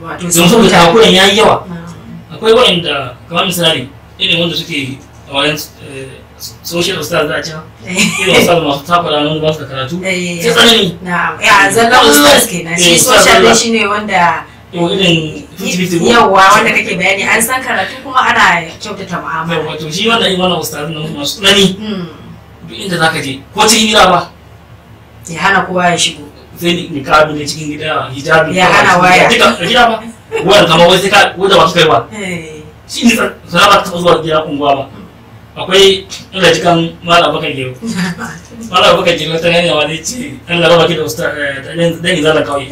wato don saboda takuran ya yi yawa Mm. akwai waɗanda kamar misali irin wanda suke a wayan eh, social stars za a ce irin wasu masu takura nan ba su da karatu Eh, sai tsanani na ya zallan ustaz kenan shi Eh, ustaz social zalla. din shine wanda yau irin 50-50 yawwa wanda kake bayani an san karatu kuma ana kyautata mu'amala wato shi wanda yi wannan ustazin nan masu tsanani Mm. duk inda za ka je ko cikin gida ba ya hana kowa ya shigo sai ni niqabi ne cikin gida hijabi Ya hana waya. duka a gida ba wanda kamar wai sai ka wanda ba su kai ba Eh, shi ne sana ba ta taɓa zuwa gida unguwa ba akwai ina cikin mala bakan gero mala bakan gero ta gane wa zai ce Allah raba ki da usta dan izala kawai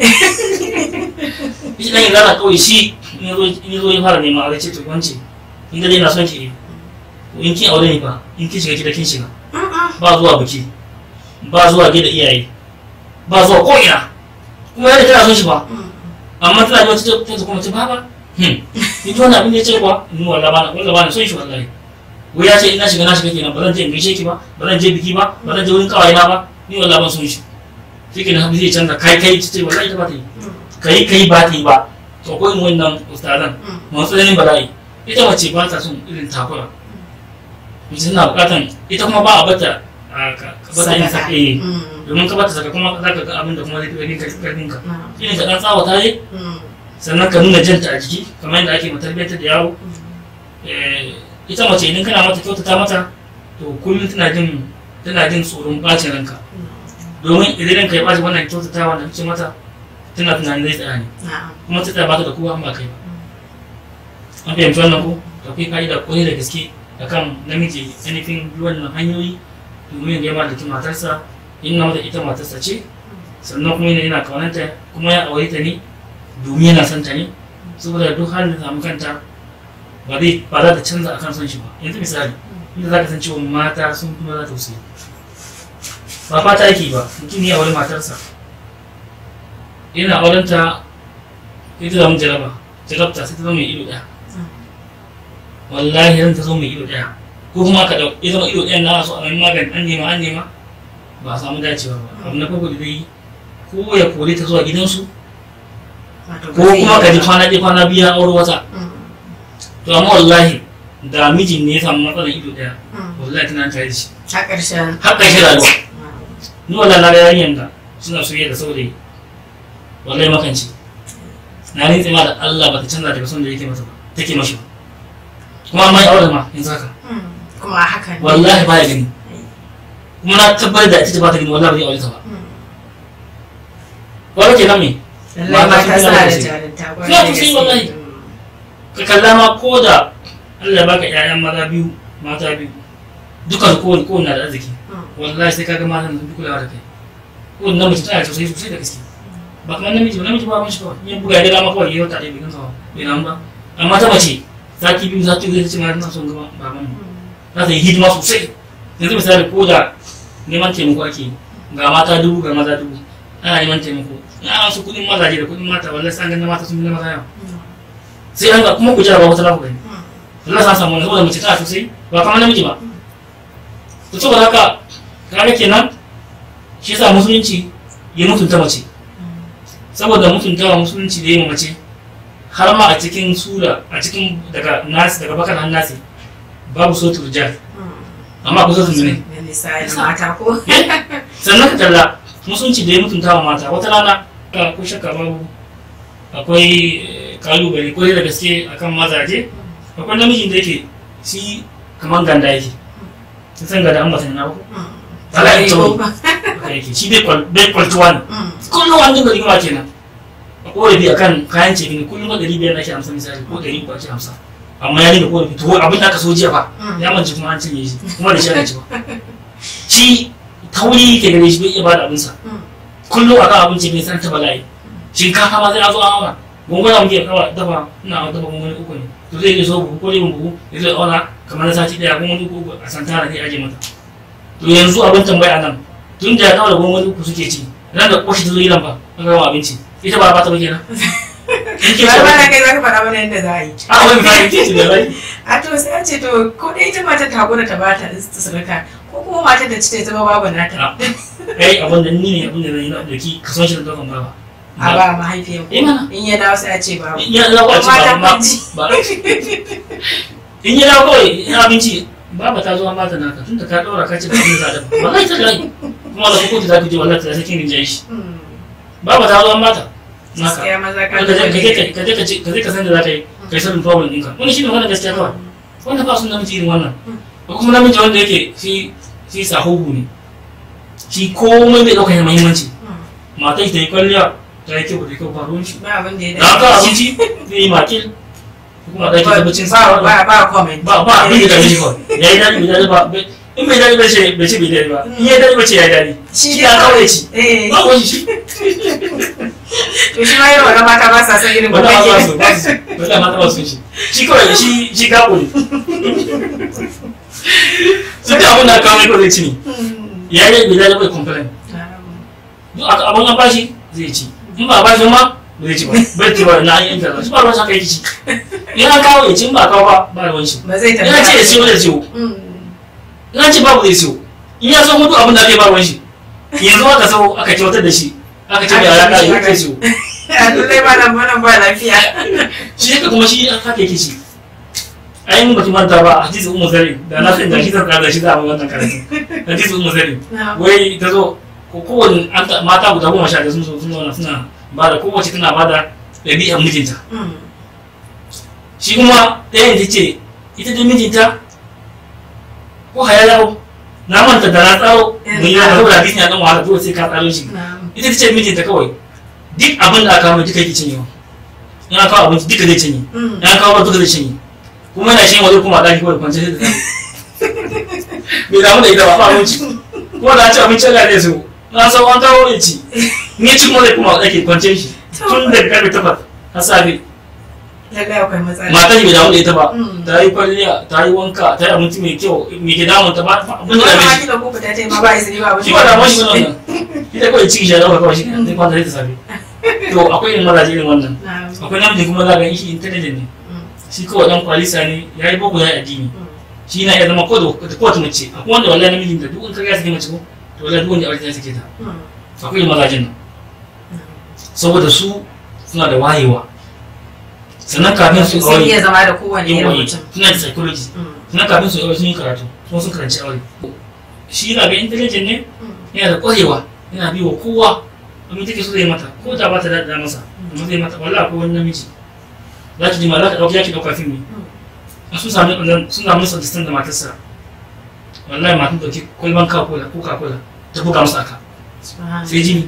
shi dan izala kawai shi in ya zo in ya zo ya fara nema a ce to wance in da dai na son ki to in kin aure ni fa in kin shiga gida kin shiga ba zuwa biki ba zuwa gida iyaye ba zuwa ko ina kuma yana tana son shi ba amma tana da wata ta kuma ta baba hmm ni to wannan abin da ya ce kuwa ni wallahi bana wallahi bana son shi wallahi wai ya ce ina shiga na shiga kenan ba zan je in gaishe ki ba ba zan je biki ba ba zan je wurin kawai na ba ni wallahi ban son shi shi kenan hafi zai canza kai kai ta ce wallahi ta ba ta yi kai kai ba ta yi ba to ko in wannan ustazan masu tsananin bala'i ita mace ba ta son irin takura mace tana bukatan ita kuma ba a bata a ka ka bata yin sadaka. sake Mm. domin ka bata saka kuma za ka ga abin da kuma zai fi karfin ka Mm. irin ka dan tsawata ne Mm. sannan ka nuna janta a jiki kamar yadda ake matarbiyar da yaro Eh, ita mace idan kana mata kyautata mata to kullum tana jin tana jin tsoron bacin ranka domin idan ranka ya baci wannan kyautata wanda kake mata tana tunanin zai tsaya ne Na'am. kuma ta tsaya baka da kowa an ba kai ba an fahimci wannan ko da akwai ka'ida kwarai da gaske akan namiji ainihin bi wannan hanyoyi domin ya mallaki matarsa in na mata ita matarsa ce sannan kuma yana yana kaunanta kuma ya aure ta ne domin yana son ta ne saboda duk halin da samu kanta ba zai ba za ta canza akan son shi ba yanzu misali inda za ka san cewa mata sun kuma za ta tausayi ba fata yake ba mutum ya aure matarsa yana auren ta ita zama jaraba jarabta sai ta zama mai ido ɗaya wallahi ran ta zama mai ido ɗaya ko kuma ka ɗau ya zama ido ɗaya na so a mai magani an nema an nema ba a samu dacewa ba abu na farko da zai yi ko ya kore ta zuwa gidansu Wato ba ko zai yi kuma ka ji ba. kwana ɗaya kwana biyu ya aure wata Mm. to amma wallahi da mijin ne ya samu matsalar ido ɗaya Mm. wallahi tana tare da shi a ƙarshen har ƙarshe rayuwa Mm. ni wallahi na ga yarinyar da suna soyayya da saurayi wallahi makanci na rintse ma da Allah ba ta canza daga son da yake mata ba take mashi ba kuma amma ya aure ma yanzu haka Mm. kuma a hakan ne. wallahi baya gani kuma na tabbatar da ita ce ba ta gani wallahi ba zai aure ta ba Mm. wanda ke nan me lallai Mata mata sun suna da fi jarinta Suna kwarai da fi gaske. wallahi. Mm. ka kalla ma ko da Allah ya baka ƴaƴan maza biyu mata biyu dukan kowane kowane na da arziki Mm. wallahi sai kaga matan sun fi kulawa da kai kowane namiji tana da tausayi sosai da gaske ba kamar namiji ba namiji ba wani shi kawai in buga ya daga ma kawai ya wata ɗaya bai gansa ba bai nan ba amma ta mace sati biyu sati biyu zai ce ma tana son gaba baban mu za ta yi hidima sosai yanzu misali ko da neman taimako ake yi, ga mata dubu ga maza dubu ana neman taimako na an su kuɗin mazaje da kuɗin mata wallahi sai an ganin mata sun bi na maza yawa sai an ga kuma ku jira ba wata lafi gani Allah sa samu wani saboda mace tana sosai ba kamar namiji ba to saboda haka kaga kenan shi yasa musulunci ya mutunta mace saboda mutuntawa musulunci da ya yi mace har ma a cikin sura a cikin daga nasi daga bakar har nasi babu sotul rijal amma ku sotul ne Da misali mata ko sannan ka kalla musulunci da ya mutunta wa mata wata rana ka ko shakka babu akwai eh, kalubale ko da gaske akan mazaje akwai namijin da yake shi kamar ganda yake sun san ganda an ba sani na ba ko Ala ya tauri. haka yake shi bai kwal bai kwaltuwa ne kullum an dinga rigima kenan a korafi akan kayan ce ne kullum ɗari biyar ake hamsin misali ko ɗari uku ake hamsin amma ya dinga korafi to abin da aka so jiya fa ya mance kuma an cinye shi kuma da shi aka ci ba shi tauri ke gare shi bai iya bada abinsa kullum akan abinci bai san ta bala'i shinkafa ma sai a zo an auna gunguna muke kawa dafa ina dafa gunguna uku ne to zai iya so buhu ko rabin buhu ya zai auna kamar na sati ɗaya gunguna uku uku a santana ne aje mata to yanzu abin tambaya nan tun da ya kawo da gunguna uku suke ci ran da koshi ta zo yi lamba an gama abinci ita ba ba ta ba kenan in ke ba ce ba na kai za ka faɗa mana yadda za a yi a wani kayan ke ce da rai a to sai a ce to ko dai ita matar ta hakura ta bata ta sadaka ko kuma matar da ci ta zama babu nata kai abin da ni ne abin da zai yi na ɗauki kason shi da ɗaukan baba a ba mahaifiyar Eh, mana. in ya dawo sai a ce babu in ya dawo a ce Mata ba kwanci. ba in ya dawo kawai in abinci baba ta zo an bata naka tunda ka ɗora ka ce ba abin za da wallahi ta lai kuma da kokoki za ku je wallahi ta sakin rinjaye shi Mm. baba ta zo an bata naka gaskiya maza ka ka je ka je ka je ka je ka je ka san da za ka yi ka yi sanin problem ɗinka wani shi ne wannan gaskiya kawai wanda ba su namiji irin wannan ko kuma namiji wanda yake shi shi sahuhu ne shi komai bai ɗaukar muhimmanci matan shi ta yi kwalliya ta yi kyau da kyau ba ruwan shi ba abin da ya da aka dace abinci zai yi makil kuma ɗaki tabbacin ba sa ba ba comment ba ba abin da dame shi kawai ya yi daɗi bai daɗi ba bai- in bai daɗi ba ce bai ce bai daɗi ba in ya daɗi ba ce ya yi daɗi shi shi dai ya kawai ci eh ba wani shi to shi ma irin wannan mata ba sa son irin wanda kuma ba su ba su wanda mata ba su shi shi kawai shi shi gabo ne su da abin da aka kawo mai kawai zai ci ne ya yi bai daɗi bai complain duk aka abin an bashi zai ci in ba a bashi ma ba zai ci ba bai ci ba na an yi internet shi ba ruwan sa kai ci in an kawo ya ci in ba a kawo ba ba ruwan shi ba zai in an ce ya siyo zai siyo Mm. in an ce babu zai siyo in ya so mutu abin da aka yi ba ruwan shi yanzu aka so aka kyautar da shi aka ce mai ya kare ya kai siyo a lallai ba nan ba nan ba lafiya shi yake kuma shi haka yake ci ai mun baki manta ba hadisi ummu zari da na san da shi zan kada shi za mu wannan karatu hadisi ummu zari wai ta zo ko kowane an ta- mata guda goma sha da sun zo sun zauna suna ba da kowace tana ba da ɗabi'ar mijinta Mm. shi kuma ɗayan ta ce ita da mijinta ko haya yawo na manta da na tsaro mun yi wani saboda hadisi na ɗan wahala dole sai ka tsaro shi Na'am. ita ta ce mijinta kawai duk abin da aka kawo duka yake cinyewa in aka kawo abinci duka zai cinye Mm. in aka kawo ba duka zai cinye kuma yana shan waje kuma a ɗaki kawai kwance sai da zai bai damu da ita ba ba abinci kuma da an ci abinci Allah zai so na san an kawo ya ci in ya ci kuma zai kuma a ɗaki kwance shi tun daga karfe takwas har safe lallai akwai matsala matar shi bai damu da ita ba Mm. ta yi kwalliya ta yi wanka ta yi abinci mai kyau mai ke damun ta ba ba abin da wani dame ma shi kila ko fita ta yi ma ba izini ba abin shi ba damuwa shi ne wannan ita kawai ciki shi ya dauka kawai shi kenan zai kwanta da safe to akwai irin mazaje irin wannan Na'am. akwai namiji kuma za ka yi shi intelligent ne Mm. shi kawai dan kwalisa ne ya yi boko ya yi addini Mm. shi na iya zama ko da da kowace mace akwai wanda wallahi namijin da duk in ka ga sake mace ko to wallahi duk wanda ya aure ta sake ta Mm. akwai irin mazajen nan saboda su suna da wayewa sannan kafin su sun iya aure zama da kowane irin yawa mutum suna da psychology Mm. sannan kafin su aure sun yi karatu kuma sun karanci aure shi na ga intelligent ne Mm. yana da kwarewa yana bi wa kowa abin take so zai mata ko da ba ta da masa amma zai mata wallahi akwai wani namiji za ki ji ma za ka ɗauki yaki ɗauka fim ne a sun sami ɗan sun sami nisa distan da matarsa wallahi matan ɗauki kwalban coca-cola coca-cola ta buga masa aka Subhanallah. sai jini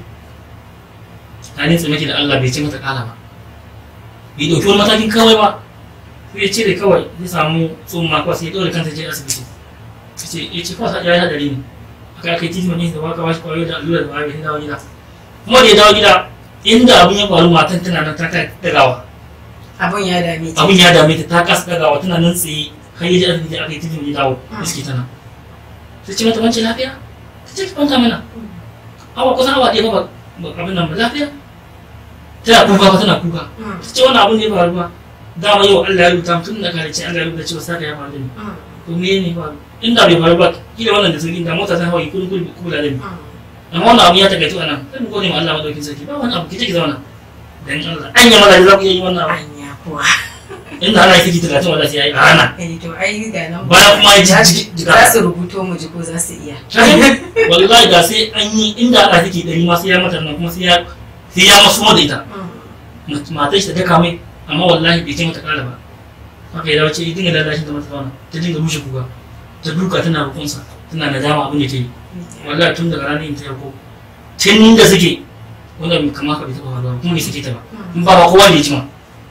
ta ne tsamaki da Allah bai ce mata kala ba bai ɗauki wani matakin kawai ba sai ya cire kawai zai samu tsumma kawai sai ya ɗaure kanta je asibiti ya ce ya ce kawai ya yi haɗari ne aka aka yi titi ne da waka bashi kwayo da allura da waye sai dawo gida kuma da ya dawo gida inda abun ya faru matan tana nan ta kai dagawa abun ya dame ta abun ya dame ta ta kasa dagawa tana nan tsaye har ya ji asibiti aka yi titi ya dawo iske tana sai ce mata wance lafiya ta ce ki kwanta mana awa kusan awa ɗaya ba ba- abin nan ba lafiya tana kuka ba tana kuka Mm. ta ce wannan abun ne ya faru ba dama yau Allah ya rubuta tun da kare Allah ya rubuta cewa saka ya faru da ni Mm. to me ne faru inda bai faru ba kila wannan da sauki da mota ta hawa kudin kudin kula da ni Mm. amma wannan abu ya takaitu a nan sai mu gode ma Allah madaukin sarki ba wani abu ki take zauna dan Allah an yi maza za ku iya yi wannan abu anya kuwa inda ana yi kiji talatin wanda sai ya yi a rana eh to ai ga nan bayan kuma ya ji za jiki su- jika za su rubuto mu ji ko za su iya wallahi da sai an yi inda ana take dari ma sai ya mata nan kuma sai ya sai ya masu da ita Mm. matar shi ta daka mai amma wallahi bai ce mata kala ba haka ya dace ya dinga lallashin da mata zauna ta dinga rushe kuka ta duka tana rukunsa tana nadama abin da ta yi wallahi tun daga ranar yin ta yako tun da suke wanda kama ka bai taɓa faruwa kuma bai sake ta ba in ba ba kowa ne ya ji ma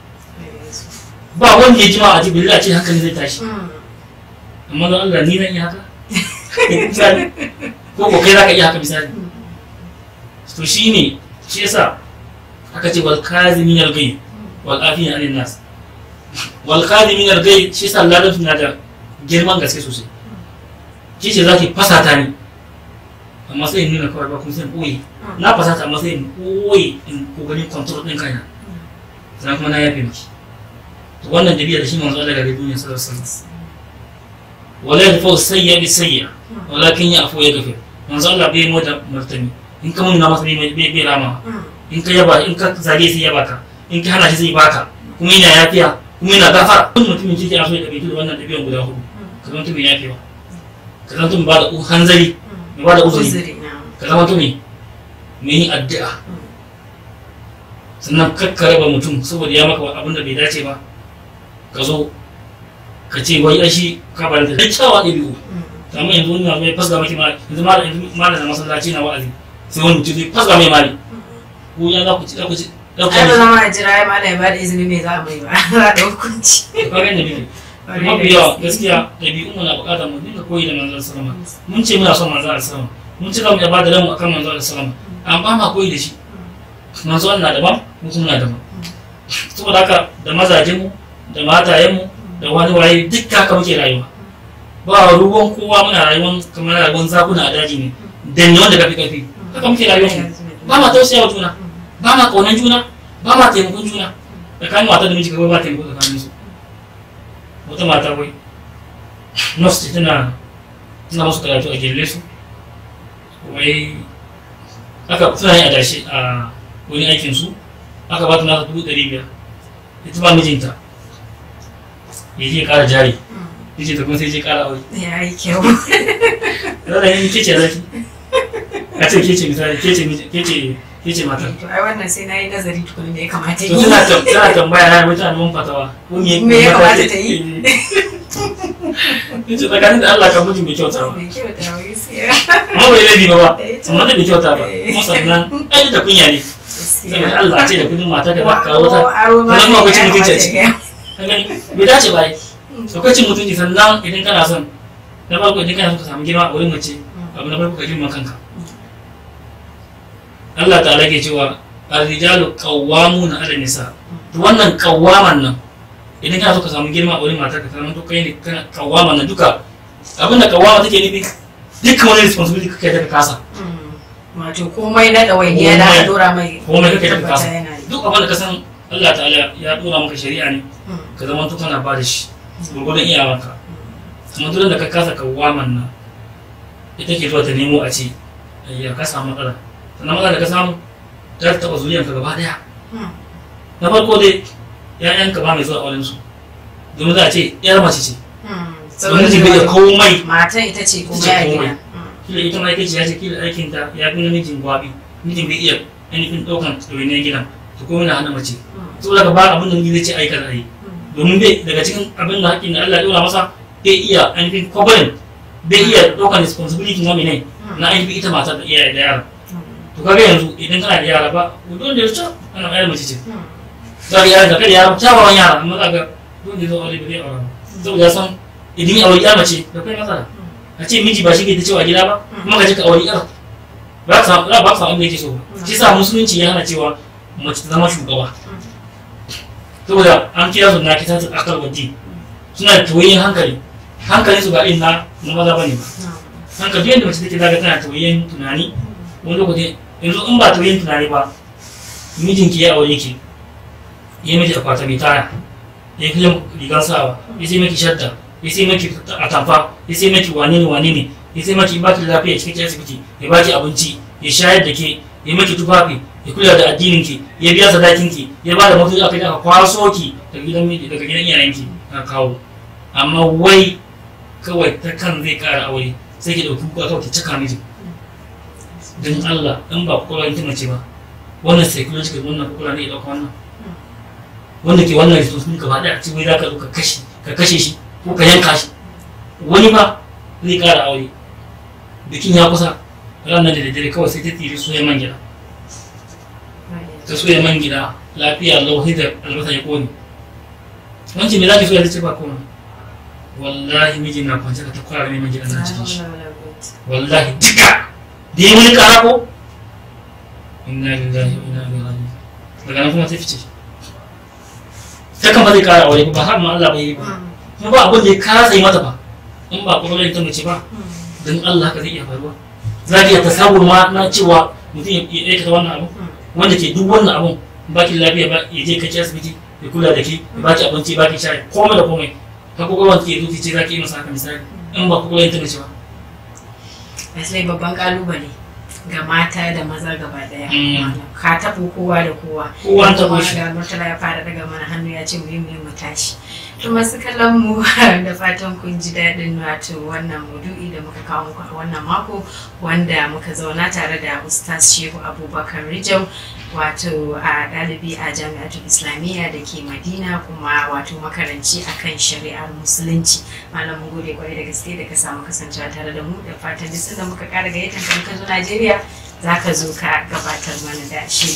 ba wanda ya ji ma a ji billah ce hankali zai tashi Mm. amma don Allah ni zan iya haka misali ko ko kai za ka iya haka misali to shi ne shi yasa aka ce wal kazimin al ghaib wal afina anil nas wal kazimin al ghaib shi yasa larabci na da girman gaske sosai shi ce zaki fasata ni amma sai in nuna kawai ba kuma sai in ɓoye na fasata amma sai in ɓoye in kokarin control ɗin kaina sannan kuma na yafe miki to wannan dabi'a da shi manzo Allah ga duniya sallallahu alaihi wasallam wala yadfa sayya bi sayya walakin ya afu ya gafe manzo Allah bai mu da martani in ka mun na masa bai bai bai rama Mm. in ka yaba in ka zage sai yaba ka in ka hana shi zai baka kuma yana yafiya kuma yana gafara wani mutumin kirki a so ya ɗabi'u da wannan ɗabi'an guda hudu ka zama mutumin yafewa ka zama mutumin ba da hanzari mai ba da uzuri uzuri na ka zama mutumin mai yin addu'a sannan kakka raba mutum saboda ya maka abin da bai dace ba ka zo ka ce wai ashi ka ba da kyakkyawa ɗabi'u amma yanzu wani na mai fasga maki mali yanzu malam yanzu malam na masallaci na wa'azi sai wani mutum zai fasga mai mali ko ya za ku ci za ku ci za ku ai ba ci zama a jira ya mala ya bada izini me za a mai ba za a da hukunci ka ga inda muke mafi yawa gaskiya ɗabi'un mu na buƙatar mu dinga koyi da manzon sallama mun ce muna son manzon sallama mun ce za mu iya ba da ranmu akan manzon sallama amma ma koyi da shi manzon na daban mu kuma na daban saboda haka da mazajen mu da matayen mu da wani waye duk haka muke rayuwa ba ruwan kowa muna rayuwan kamar rayuwan zakuna a daji ne da ne wanda kafi kafi haka muke rayuwar mu ba ma tausaya wa juna ba ma kaunan juna ba ma taimakon juna tsakanin mata da miji kawai ba taimako tsakanin su wata mata wai nurse ce tana tana musu karatu a gelle su wai aka suna yin adashi a wani aikin su aka ba ta nasa dubu ɗari biyar ita ba mijinta ya je ƙara jari mijinta kuma sai je ƙara aure ya yi kyau zara yin ke ce zaki a ce ke ce misali ke ce miji- ke ce ke ce matar to ai wannan sai na yi nazari tukuni me ya kamata to yi tana tam- tana tambaya na mutane mun fatawa ko me Me ya kamata ta yi? yace tsakanin da Allah kan mutum bai kyauta ba mai kyau da wuri siya amma bai laifi ba ba Eh, to. amma da bai kyauta ba Eh. kuma sannan ai da kunya ne saboda Allah ce da kudin mata da ba kawo ta aro ma sannan kuma akwai cin ya mutunci a kamata ciki ya ka gani bai dace ba ai akwai cin mutunci sannan idan kana son na farko idan kana son ka samu girma a wurin mace abu na farko ka girma kanka Allah ta'ala ke cewa ar-rijalu qawwamuna 'ala nisa to wannan qawwaman nan idan kana so ka samu girma a wurin matar ka samu to kai ne kana qawwaman nan duka abinda qawwama take nufi dukkan wani responsibility kake da ka kasa wato komai na ɗawainiya da aka Komai. dora mai komai kake da ka tabbata kasa yana yi. duk abin da ka san Allah ta'ala ya dora maka shari'a ne Mm. ka zama to kana ba da shi gurgurdan iyawanka amma duk da ka kasa qawwaman nan ita ke zuwa ta nemo a ce ya ka samu matsala sannan matsala da ka samu ta taɓa zuriyanka gaba daya Mm. na farko dai ‘ya'yanka ba mai zuwa auren su domin za a ce ‘yar mace ce Mm. domin ji bai da komai matan ita ce Ita komai ce a komai. gida Mm. kila ita ma ita ce ya ce kila aikin ta ya fi namijin gwabi mijin bai iya ainihin ɗaukan ɗawainiyar gidan to komai na hana mace saboda ka ba abin da miji zai ce aika da yi domin bai daga cikin abin da haƙƙin da Allah ya ɗora masa bai iya ainihin kwabarin bai iya ɗaukan responsibility na mene na ainihin ita matar da iyaye da yara to kaga yanzu idan kana da yara ba dole da ya ce ana ƴar mace ce za ka yara da kada yara kyawawan yara amma za ka dole da zo aure ba zai aure ba saboda ya san idan ya aure ya mace da kai matsala a ce miji ba shi ke ta cewa gida ba kuma ka je ka aure yar ba ka samu ba ka samu abin da yake so ba shi sa musulunci ya hana cewa mace ta zama shugaba saboda an kira su na kita ta akal waje suna da tawayin hankali hankali su ba irin na na maza bane ba hankali yadda mace take zaga tana tawayin tunani wani lokaci yanzu in ba tawayin tunani ba mijinki ya aure ki ya miki akwata mai taya ya kai rigar sawa ya sai maki shadda ya sai maki atamfa ya sai maki wane ne wane ne ya sai maki baki da lafiya cikin asibiti ya baki abinci ya shayar da ke ya maki tufafi ya kula da addinin ki ya biya sadakin ki ya ba da mutunci aka aka kwaso ki daga gidan miji daga gidan iyayen ki aka kawo amma wai kawai ta kan zai kara aure sai ki dauki kuka kawai ki cika miji don Allah in ba kwakwalwa ki mace ba wannan psychological wannan kwakwalwa ne ya dauka wannan wanda ke wannan responsibility gaba daya ce wai za ka zo ka kashe ka kashe shi ko ka yanka shi wani ba zai kara aure bikin ya kusa ranar da daddare kawai sai ta tsiri soya man gida ta soya man gida lafiya lau sai da albasa ya kone wancan me za ki soya ta ce ba komai wallahi mijin na kwance ka ta kwara mai man gida na cikin shi wallahi duka da yi wani kara ko inna lillahi wa inna ilaihi raji'un daga nan kuma sai fice ta kan ba zai kara aure ba har ma Allah bai yi ba kuma ba abin da ya kasa yi mata ba in ba kuma ta mace ba don Allah haka zai iya faruwa za ka iya tasawur ma na cewa mutum ya aikata wannan abu wanda ke duk wannan abun ba ki lafiya ba ya je kaci asibiti ya kula da ki ya ba ki abinci ba ki sha komai da komai ka kokolwan ki zuci ce za ki yi masa haka misali in ba kokolwan ta mace ba Asali babban kalubale ga mata da maza gaba daya Mm. ka taɓo kowa da kowa Kowa Yanzu taɓo ma shi. ga murtala ya fara daga mana hannu ya ce mu yi mu yi mu tashi to masu kallon mu da fatan kun ji daɗin wato wannan maudu'i da muka kawo muku a wannan mako wanda muka zauna tare da ustaz shehu abubakar rijau wato a ɗalibi a jami'atul islamiyya da ke madina kuma wato makaranci akan shari'ar musulunci malam mun gode kwarai da gaske da ka samu kasancewa tare da mu da fatan duk sanda muka ƙara gayyatar ka muka zo najeriya za ka zo ka gabatar mana da shiri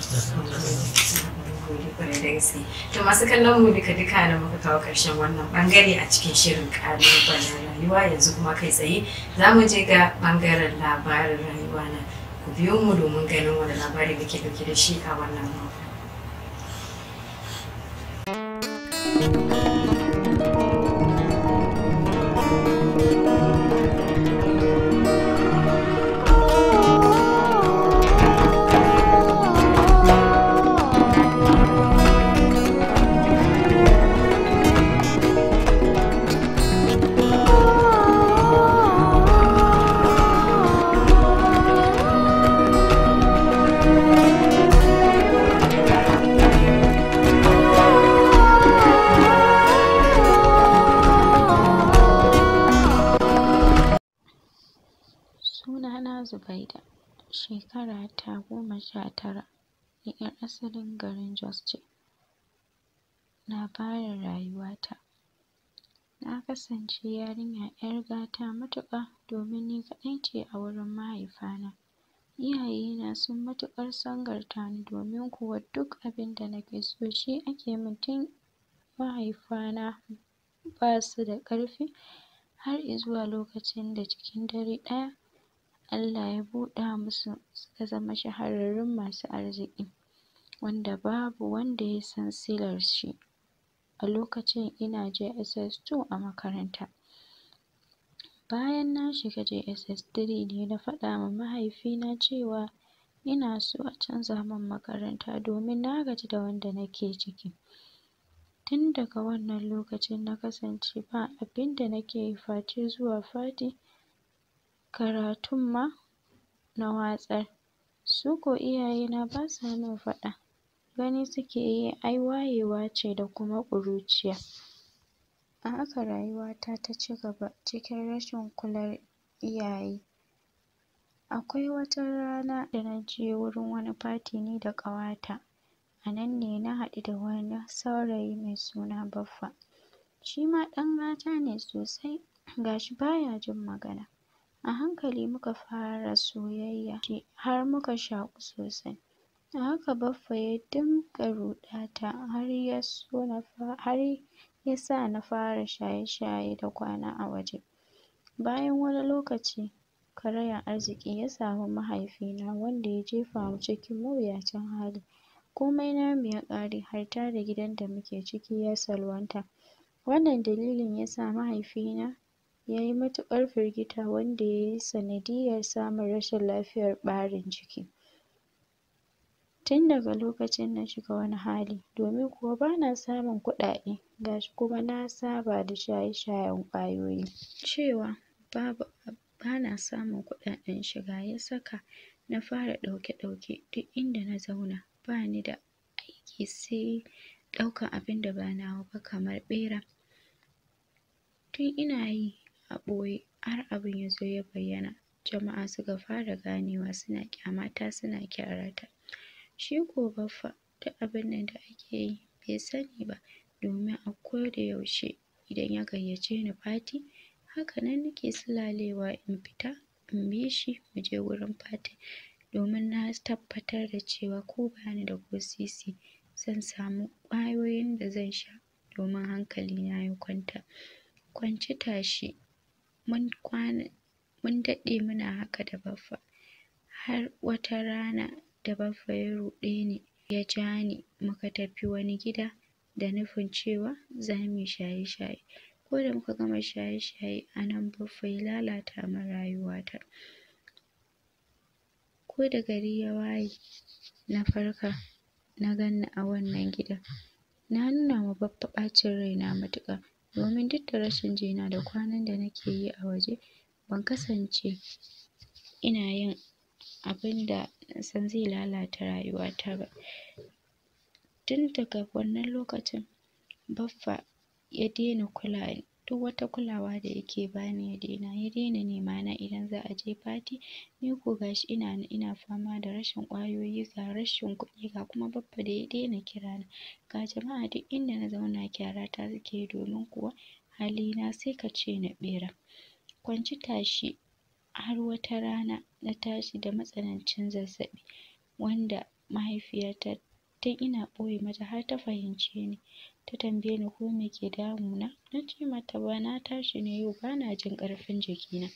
gode kwarai da gaske to masu kallon mu duka duka da muka kawo karshen wannan bangare a cikin shirin kalubalen rayuwa yanzu kuma kai tsaye za mu je ga bangaren labarin rayuwa na ku biyo mu domin ganin wani labari muke dauke da shi a wannan mako Sunana Zubaida, shekara ta goma sha tara, ni 'yar asalin garin Jos ce. Labarin rayuwata na kasance yarinya 'yar gata matuƙa domin ni kaɗai ce a wurin mahaifana. Iyayena sun matuƙar sangarta ni domin kuwa duk abin da nake so shi ake min tun mahaifana ba su da ƙarfi har izuwa lokacin da cikin dare ɗaya Allah ya buɗa musu suka zama shahararrun masu arziki wanda babu wanda ya san silar shi. A lokacin ina JSS 2 a makaranta. Bayan na shiga JSS 3 ne na faɗa ma mahaifina cewa ina so a canza min makaranta domin na gaji da wanda nake ciki. Tun daga wannan lokacin na kasance ba abin da nake yi face zuwa fati, karatun ma na watsar. Su ko iyayena ba sa min faɗa, gani suke yi ai wayewa ce da kuma ƙuruciya. A haka rayuwata ta ci gaba cikin rashin kular iyaye. Akwai wata rana da na je wurin wani fati ni da ƙawata, a nan ne na haɗu da wani saurayi mai suna Baffa. Shi ma ɗan gata ne sosai, ga shi ba ya jin magana. A hankali muka fara soyayya har muka shaƙu sosai. A haka Baffa ya dinga ruɗata har ya so na har ya sa na fara shaye-shaye da kwana a waje. Bayan wani lokaci karayan arziki ya samu mahaifina wanda ya jefa mu cikin mawuyacin hali. Komai namu ya ƙare hatta da gidan da muke ciki ya salwanta. Wannan dalilin ya sa mahaifina ya yi matuƙar firgita wanda ya yi sanadiyyar samun rashin lafiyar ɓarin jiki. Tun daga lokacin na shiga wani hali domin kuwa ba na samun kuɗaɗe ga shi kuma na saba da shaye-shayen ƙwayoyi. Cewa babu ba na samun kuɗaɗen shiga ya saka na fara ɗauke-ɗauke duk inda na zauna ba ni da aiki sai ɗaukan abin da ba nawa ba kamar ɓera. Tun ina yi a ɓoye har abin ya zo ya bayyana, jama'a suka fara ganewa suna ƙyamata suna kyarata. Shi ko Baffa duk abin nan da ake yi bai sani ba domin a koda yaushe idan ya gayyace ni fati haka nan nake silalewa in fita in bi shi mu je wurin fatin domin na tabbatar da cewa ko ba ni da ko sisi zan samu ƙwayoyin da zan sha domin hankalina ya kwanta. Kwance tashi mun kwana mun daɗe muna haka da Baffa har wata rana da Baffa ya ruɗe ni ya ja ni muka tafi wani gida da nufin cewa za mu yi shaye-shaye. Ko da muka gama shaye-shaye a nan Baffa ya lalata min rayuwata. Ko da gari ya waye na farka na gan ni a wannan gidan. Na nuna wa Baffa ɓacin raina matuƙa domin duk da rashin jina da kwanan da nake yi a waje ban kasance ina yin abinda na san zai lalata rayuwata ba tun daga wannan lokacin baffa ya daina kula ni duk wata kulawa da yake bani ya daina ya daina nema na idan za a je party ni ko ga shi ina nan ina fama da rashin ƙwayoyi ga rashin kuɗi ga kuma baffa da ya daina kira na ga jama'a duk inda na zauna kyara ta suke yi domin kuwa halina sai ka ce na ɓera kwanci tashi har wata rana na tashi da matsanancin zazzaɓi wanda mahaifiyata tun ina ɓoye mata har ta fahimce ni ta tambaye ni ko me ke damuna na ce mata ba na tashi ne yau ba na jin ƙarfin jikina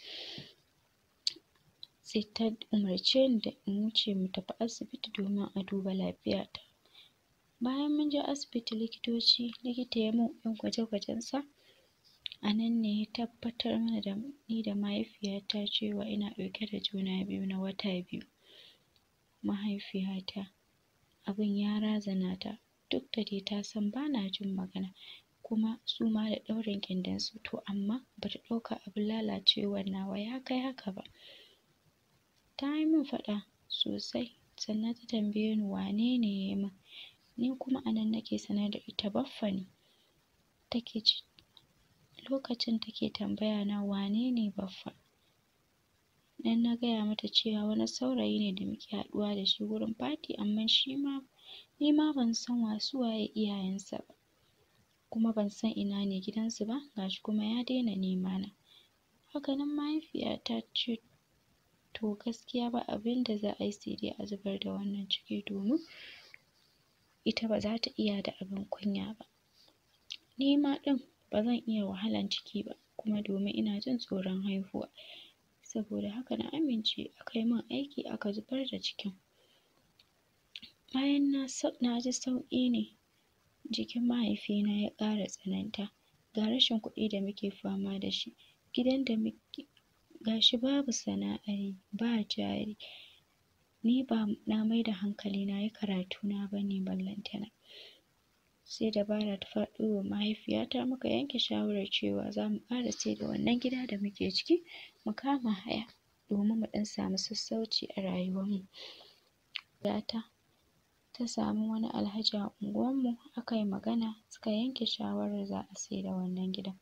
sai ta umarce ni da in wuce mu tafi asibiti domin a duba lafiyata bayan mun je asibiti likitoci likita ya mun ɗan gwaje-gwajensa a nan ne ya tabbatar mana da ni da mahaifiyata cewa ina ɗauke da juna biyu na wata biyu mahaifiyata abin ya razana ta duk da dai ta san ba na jin magana kuma su ma da ɗaurin gindinsu to amma ba ta ɗauka abin lalacewar nawa ya kai haka ba ta yi min faɗa sosai sannan ta tambaye ni wane ne ya yi min ni kuma a nan nake sanar da ita baffa ne take ce lokacin take tambaya na wane ne baffa nan na gaya mata cewa wani saurayi ne da muke haɗuwa da shi wurin party amma shi ma ni ma ban san wa su waye iyayensa ba kuma ban san ina ne gidansu ba ga shi kuma ya daina nema na haka nan mahaifiyata ce to gaskiya ba abin da za a yi sai dai a zubar da wannan ciki domin ita ba za ta iya da abin kunya ba ni ma ɗin ba zan iya wahalan ciki ba kuma domin ina jin tsoron haihuwa saboda haka na amince aka yi min aiki aka zubar da cikin bayan na na ji sauƙi ne jikin mahaifina ya ƙara tsananta ga rashin kuɗi da muke fama da shi gidan da muke ga shi babu sana'ar yi ba jari ni ba na mai da hankali na yi karatuna ba ne ballantana sai dabara ta faɗo wa mahaifiyata muka yanke shawarar cewa za mu ƙara sai da wannan gida da muke ciki mu kama haya domin mu ɗan samu sassauci a rayuwarmu ta ta samu wani alhaji a unguwarmu aka yi magana suka yanke shawarar za a sai da wannan gidan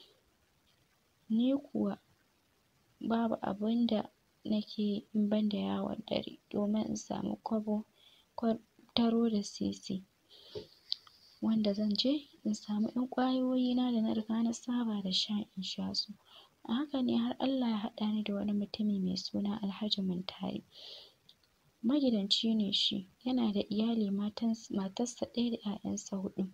ni kuwa babu abin da nake yi in ban da yawon dare domin in samu kwabo taro da sisi wanda zan je in samu ƴan ƙwayoyina da na riga na saba da sha in sha su a haka ne har Allah ya haɗa ni da wani mutumi mai suna Alhaji Muntari magidanci ne shi yana da iyali matarsa ɗaya da ƴaƴansa huɗu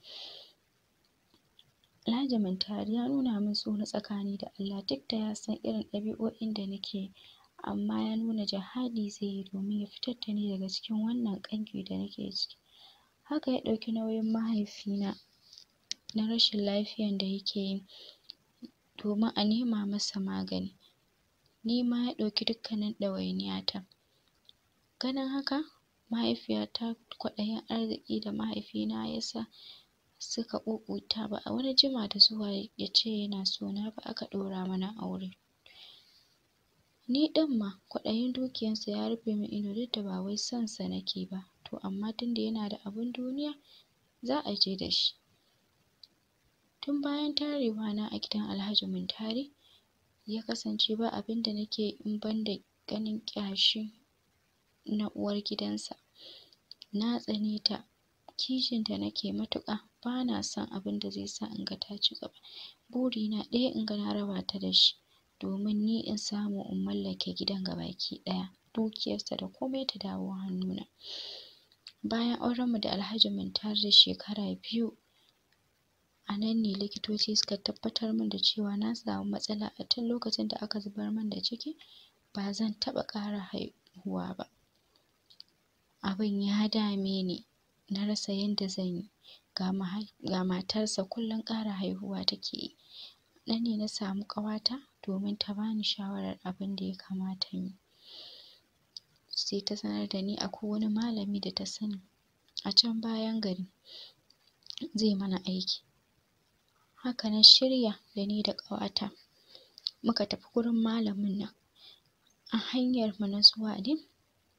Alhaji Muntari ya nuna min so na tsakani da Allah duk da ya san irin ɗabi'o'in da nake yi amma ya nuna jihadi zai yi domin ya fitar da ni daga cikin wannan ƙangi da nake ciki haka ya ɗauki nauyin mahaifina na rashin lafiyan da yake yi domin a nema masa magani ni ma ya ɗauki dukkanin ɗawainiyata ganin haka mahaifiyata kwaɗayin arziki da mahaifina ya sa suka ƙuƙuta ba a wani jima da zuwa ya ce yana so na ba aka ɗaura mana aure ni ɗin ma kwaɗayin dukiyarsa ya rufe min ido duk da ba wai son sa nake ba to amma tunda yana da abin duniya za a je da shi tun bayan tarewa na a gidan Alhaji Muntari ya kasance ba abin da nake yi in ban da ganin ƙyashi na uwar gidansa na tsane ta kishinta nake matuƙa ba na son abin da zai sa in ga ta ci gaba burina ɗaya in ga na raba ta da shi domin ni in samu in mallake gidan gabaki ɗaya dukiyarsa da komai ta dawo hannuna bayan aurenmu da Alhaji Muntari da shekara biyu a nan ne likitoci suka tabbatar min da cewa na samu matsala a tun lokacin da aka zubar min da ciki ba zan taɓa ƙara haihuwa ba abin ya dame ni na rasa yanda zan yi ga matarsa kullum ƙara haihuwa take yi nan ne na samu ƙawata domin ta bani shawarar abin da ya kamata in yi sai ta sanar da ni akwai wani malami da ta sani a can bayan gari zai mana aiki haka na shirya da ni da ƙawata muka tafi gurin malamin nan a hanyar mu na zuwa din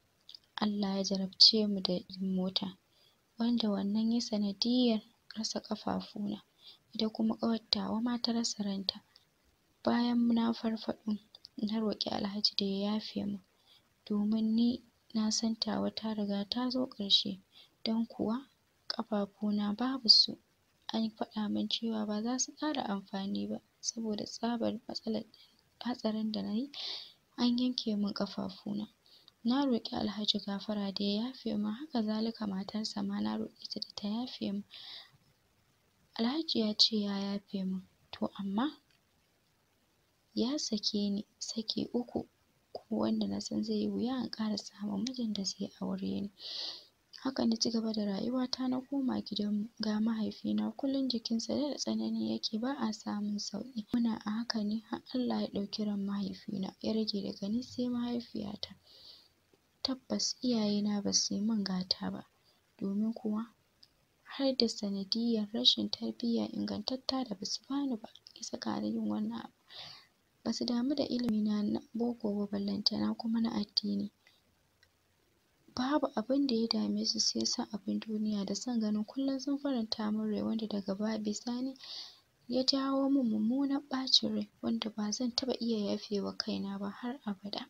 Allah ya jarabce mu da mota wanda wannan yayi sanadiyyar rasa ƙafafuna ita kuma ƙawar tawa ma ta rasa ranta bayan na farfaɗo na roƙi Alhaji da ya yafe min domin ni na san tawa ta riga ta zo ƙarshe don kuwa ƙafafuna babu su an faɗa min cewa ba za su ƙara amfani ba saboda tsabar matsalar hatsarin da nayi an yanke min ƙafafuna na roƙi Alhaji gafara da ya yafe min haka zalika matarsa ma na roƙe ta da ta yafe min Alhaji ya ce ya yafe min to amma ya sake ni saki uku kuma wanda na san zai yi wuya in ƙara samun mijin da zai aure ni haka na cigaba da rayuwata na koma gidanmu ga mahaifina kullum jikinsa daɗa tsanani yake ba a samun sauƙi muna a haka ne har Allah ya ɗauki ran mahaifina ya rage daga ni sai mahaifiyata tabbas iyayena ba su yi min gata ba domin kuwa har da sanadiyyar rashin tarbiyya ingantatta da basu bani ba ya saka ni yin wannan abu basu damu da ilimina na boko ba ballantana kuma na addini babu abinda ya dame su sai son abin duniya da son ganin kullum sun faranta min rai wanda daga baya bisani ya jawo min mummunan ɓacin rai wanda ba zan taɓa iya yafe wa kaina ba har abada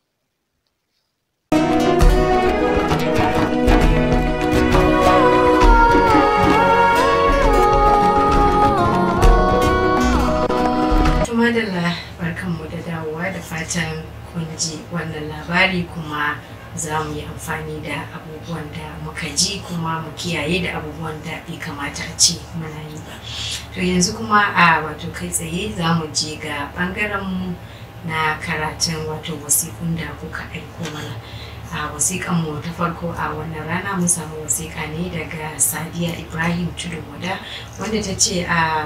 madalla barkanmu da dawowa da fatan kun ji wannan labari kuma za mu yi amfani da abubuwan da muka ji kuma mu kiyaye da abubuwan da bai kamata a ce muna yi ba to yanzu kuma a wato kai tsaye za mu je ga bangaren mu na karatun wato wasiƙun da kuka aiko mana a wasiƙan mu ta farko a wannan rana mun samu wasiƙa ne daga sadiya ibrahim tudun wada wanda ta ce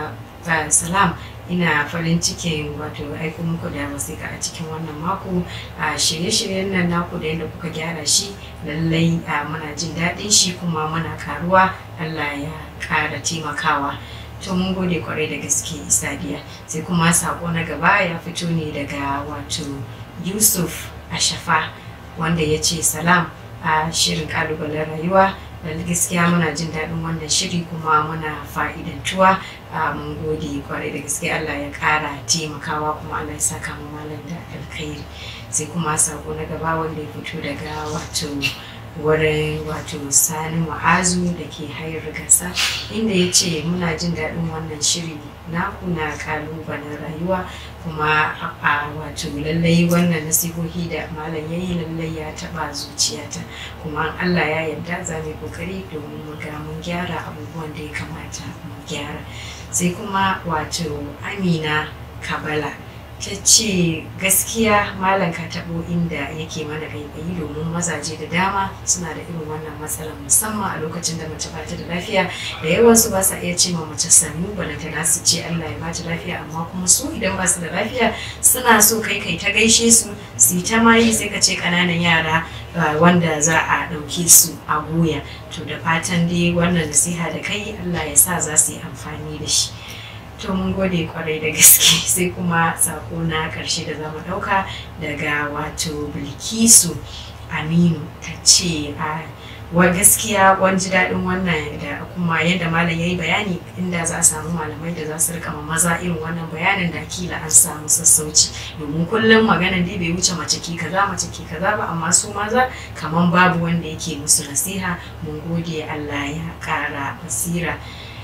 a salam ina farin cikin wato aiko muku da wasiƙa a cikin wannan mako a shirye-shiryen nan naku da yadda kuka gyara shi lallai muna jin daɗin shi kuma muna karuwa allah ya ƙara taimakawa to mun gode kwarai da gaske sadiya sai kuma sako na gaba ya fito ne daga wato yusuf ashafa wanda ya ce salam a shirin kalubalen rayuwa da gaskiya muna jin daɗin wannan shiri kuma muna fa'idantuwa mun gode kwarai da gaske Allah ya ƙara taimakawa kuma Allah ya saka mu malam da alkhairi sai kuma sako na gaba wanda ya fito daga wato wurin wato sani ma'azu da ke hayar gasa inda ya ce muna jin daɗin wannan shiri na kuna kalubalen rayuwa kuma a wato lallai wannan nasihohi da malam ya yi lallai ya taɓa zuciyata kuma Allah ya yarda za mu yi kokari domin mu ga mun gyara abubuwan da ya kamata mu gyara sai kuma wato amina kabala ta ce gaskiya malam ka taɓo inda yake mana gaibayi domin mazaje da dama suna da irin wannan matsalar musamman a lokacin da mace bata da lafiya da yawansu ba sa iya ce ma mace sannu balantana su ce Allah ya bata lafiya amma kuma su idan ba su da lafiya suna so kai kai ta gaishe su su yi ta mayi sai ka ce ƙananan yara wanda za a ɗauke su a goya to da fatan dai wannan nasiha da kai Allah ya sa za su yi amfani da shi to mun gode kwarai da gaske sai kuma sako na karshe da zamu dauka daga wato bilkisu aminu ta ce a wa gaskiya wani ji daɗin wannan da kuma yadda malam ya yi bayani inda za a samu malamai da za su rika ma maza irin wannan bayanin da kila an samu sassauci domin kullum maganan dai bai wuce mace ki kaza mace ki kaza ba amma su maza kaman babu wanda yake musu nasiha mun gode Allah ya ƙara basira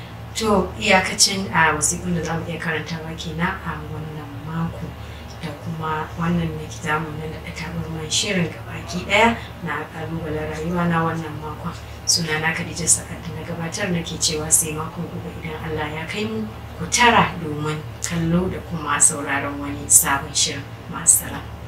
to iyakacin a wasiƙun da za mu iya karantawa kenan a wannan mako da kuma wannan ne za mu nan da tabarman shirin gabaki ɗaya na ƙalubalen rayuwa na wannan makon suna na Khadija Sa'ad da na gabatar nake cewa sai makon gobe idan Allah ya kai mu ku tara domin kallo da kuma sauraron wani sabon shirin masu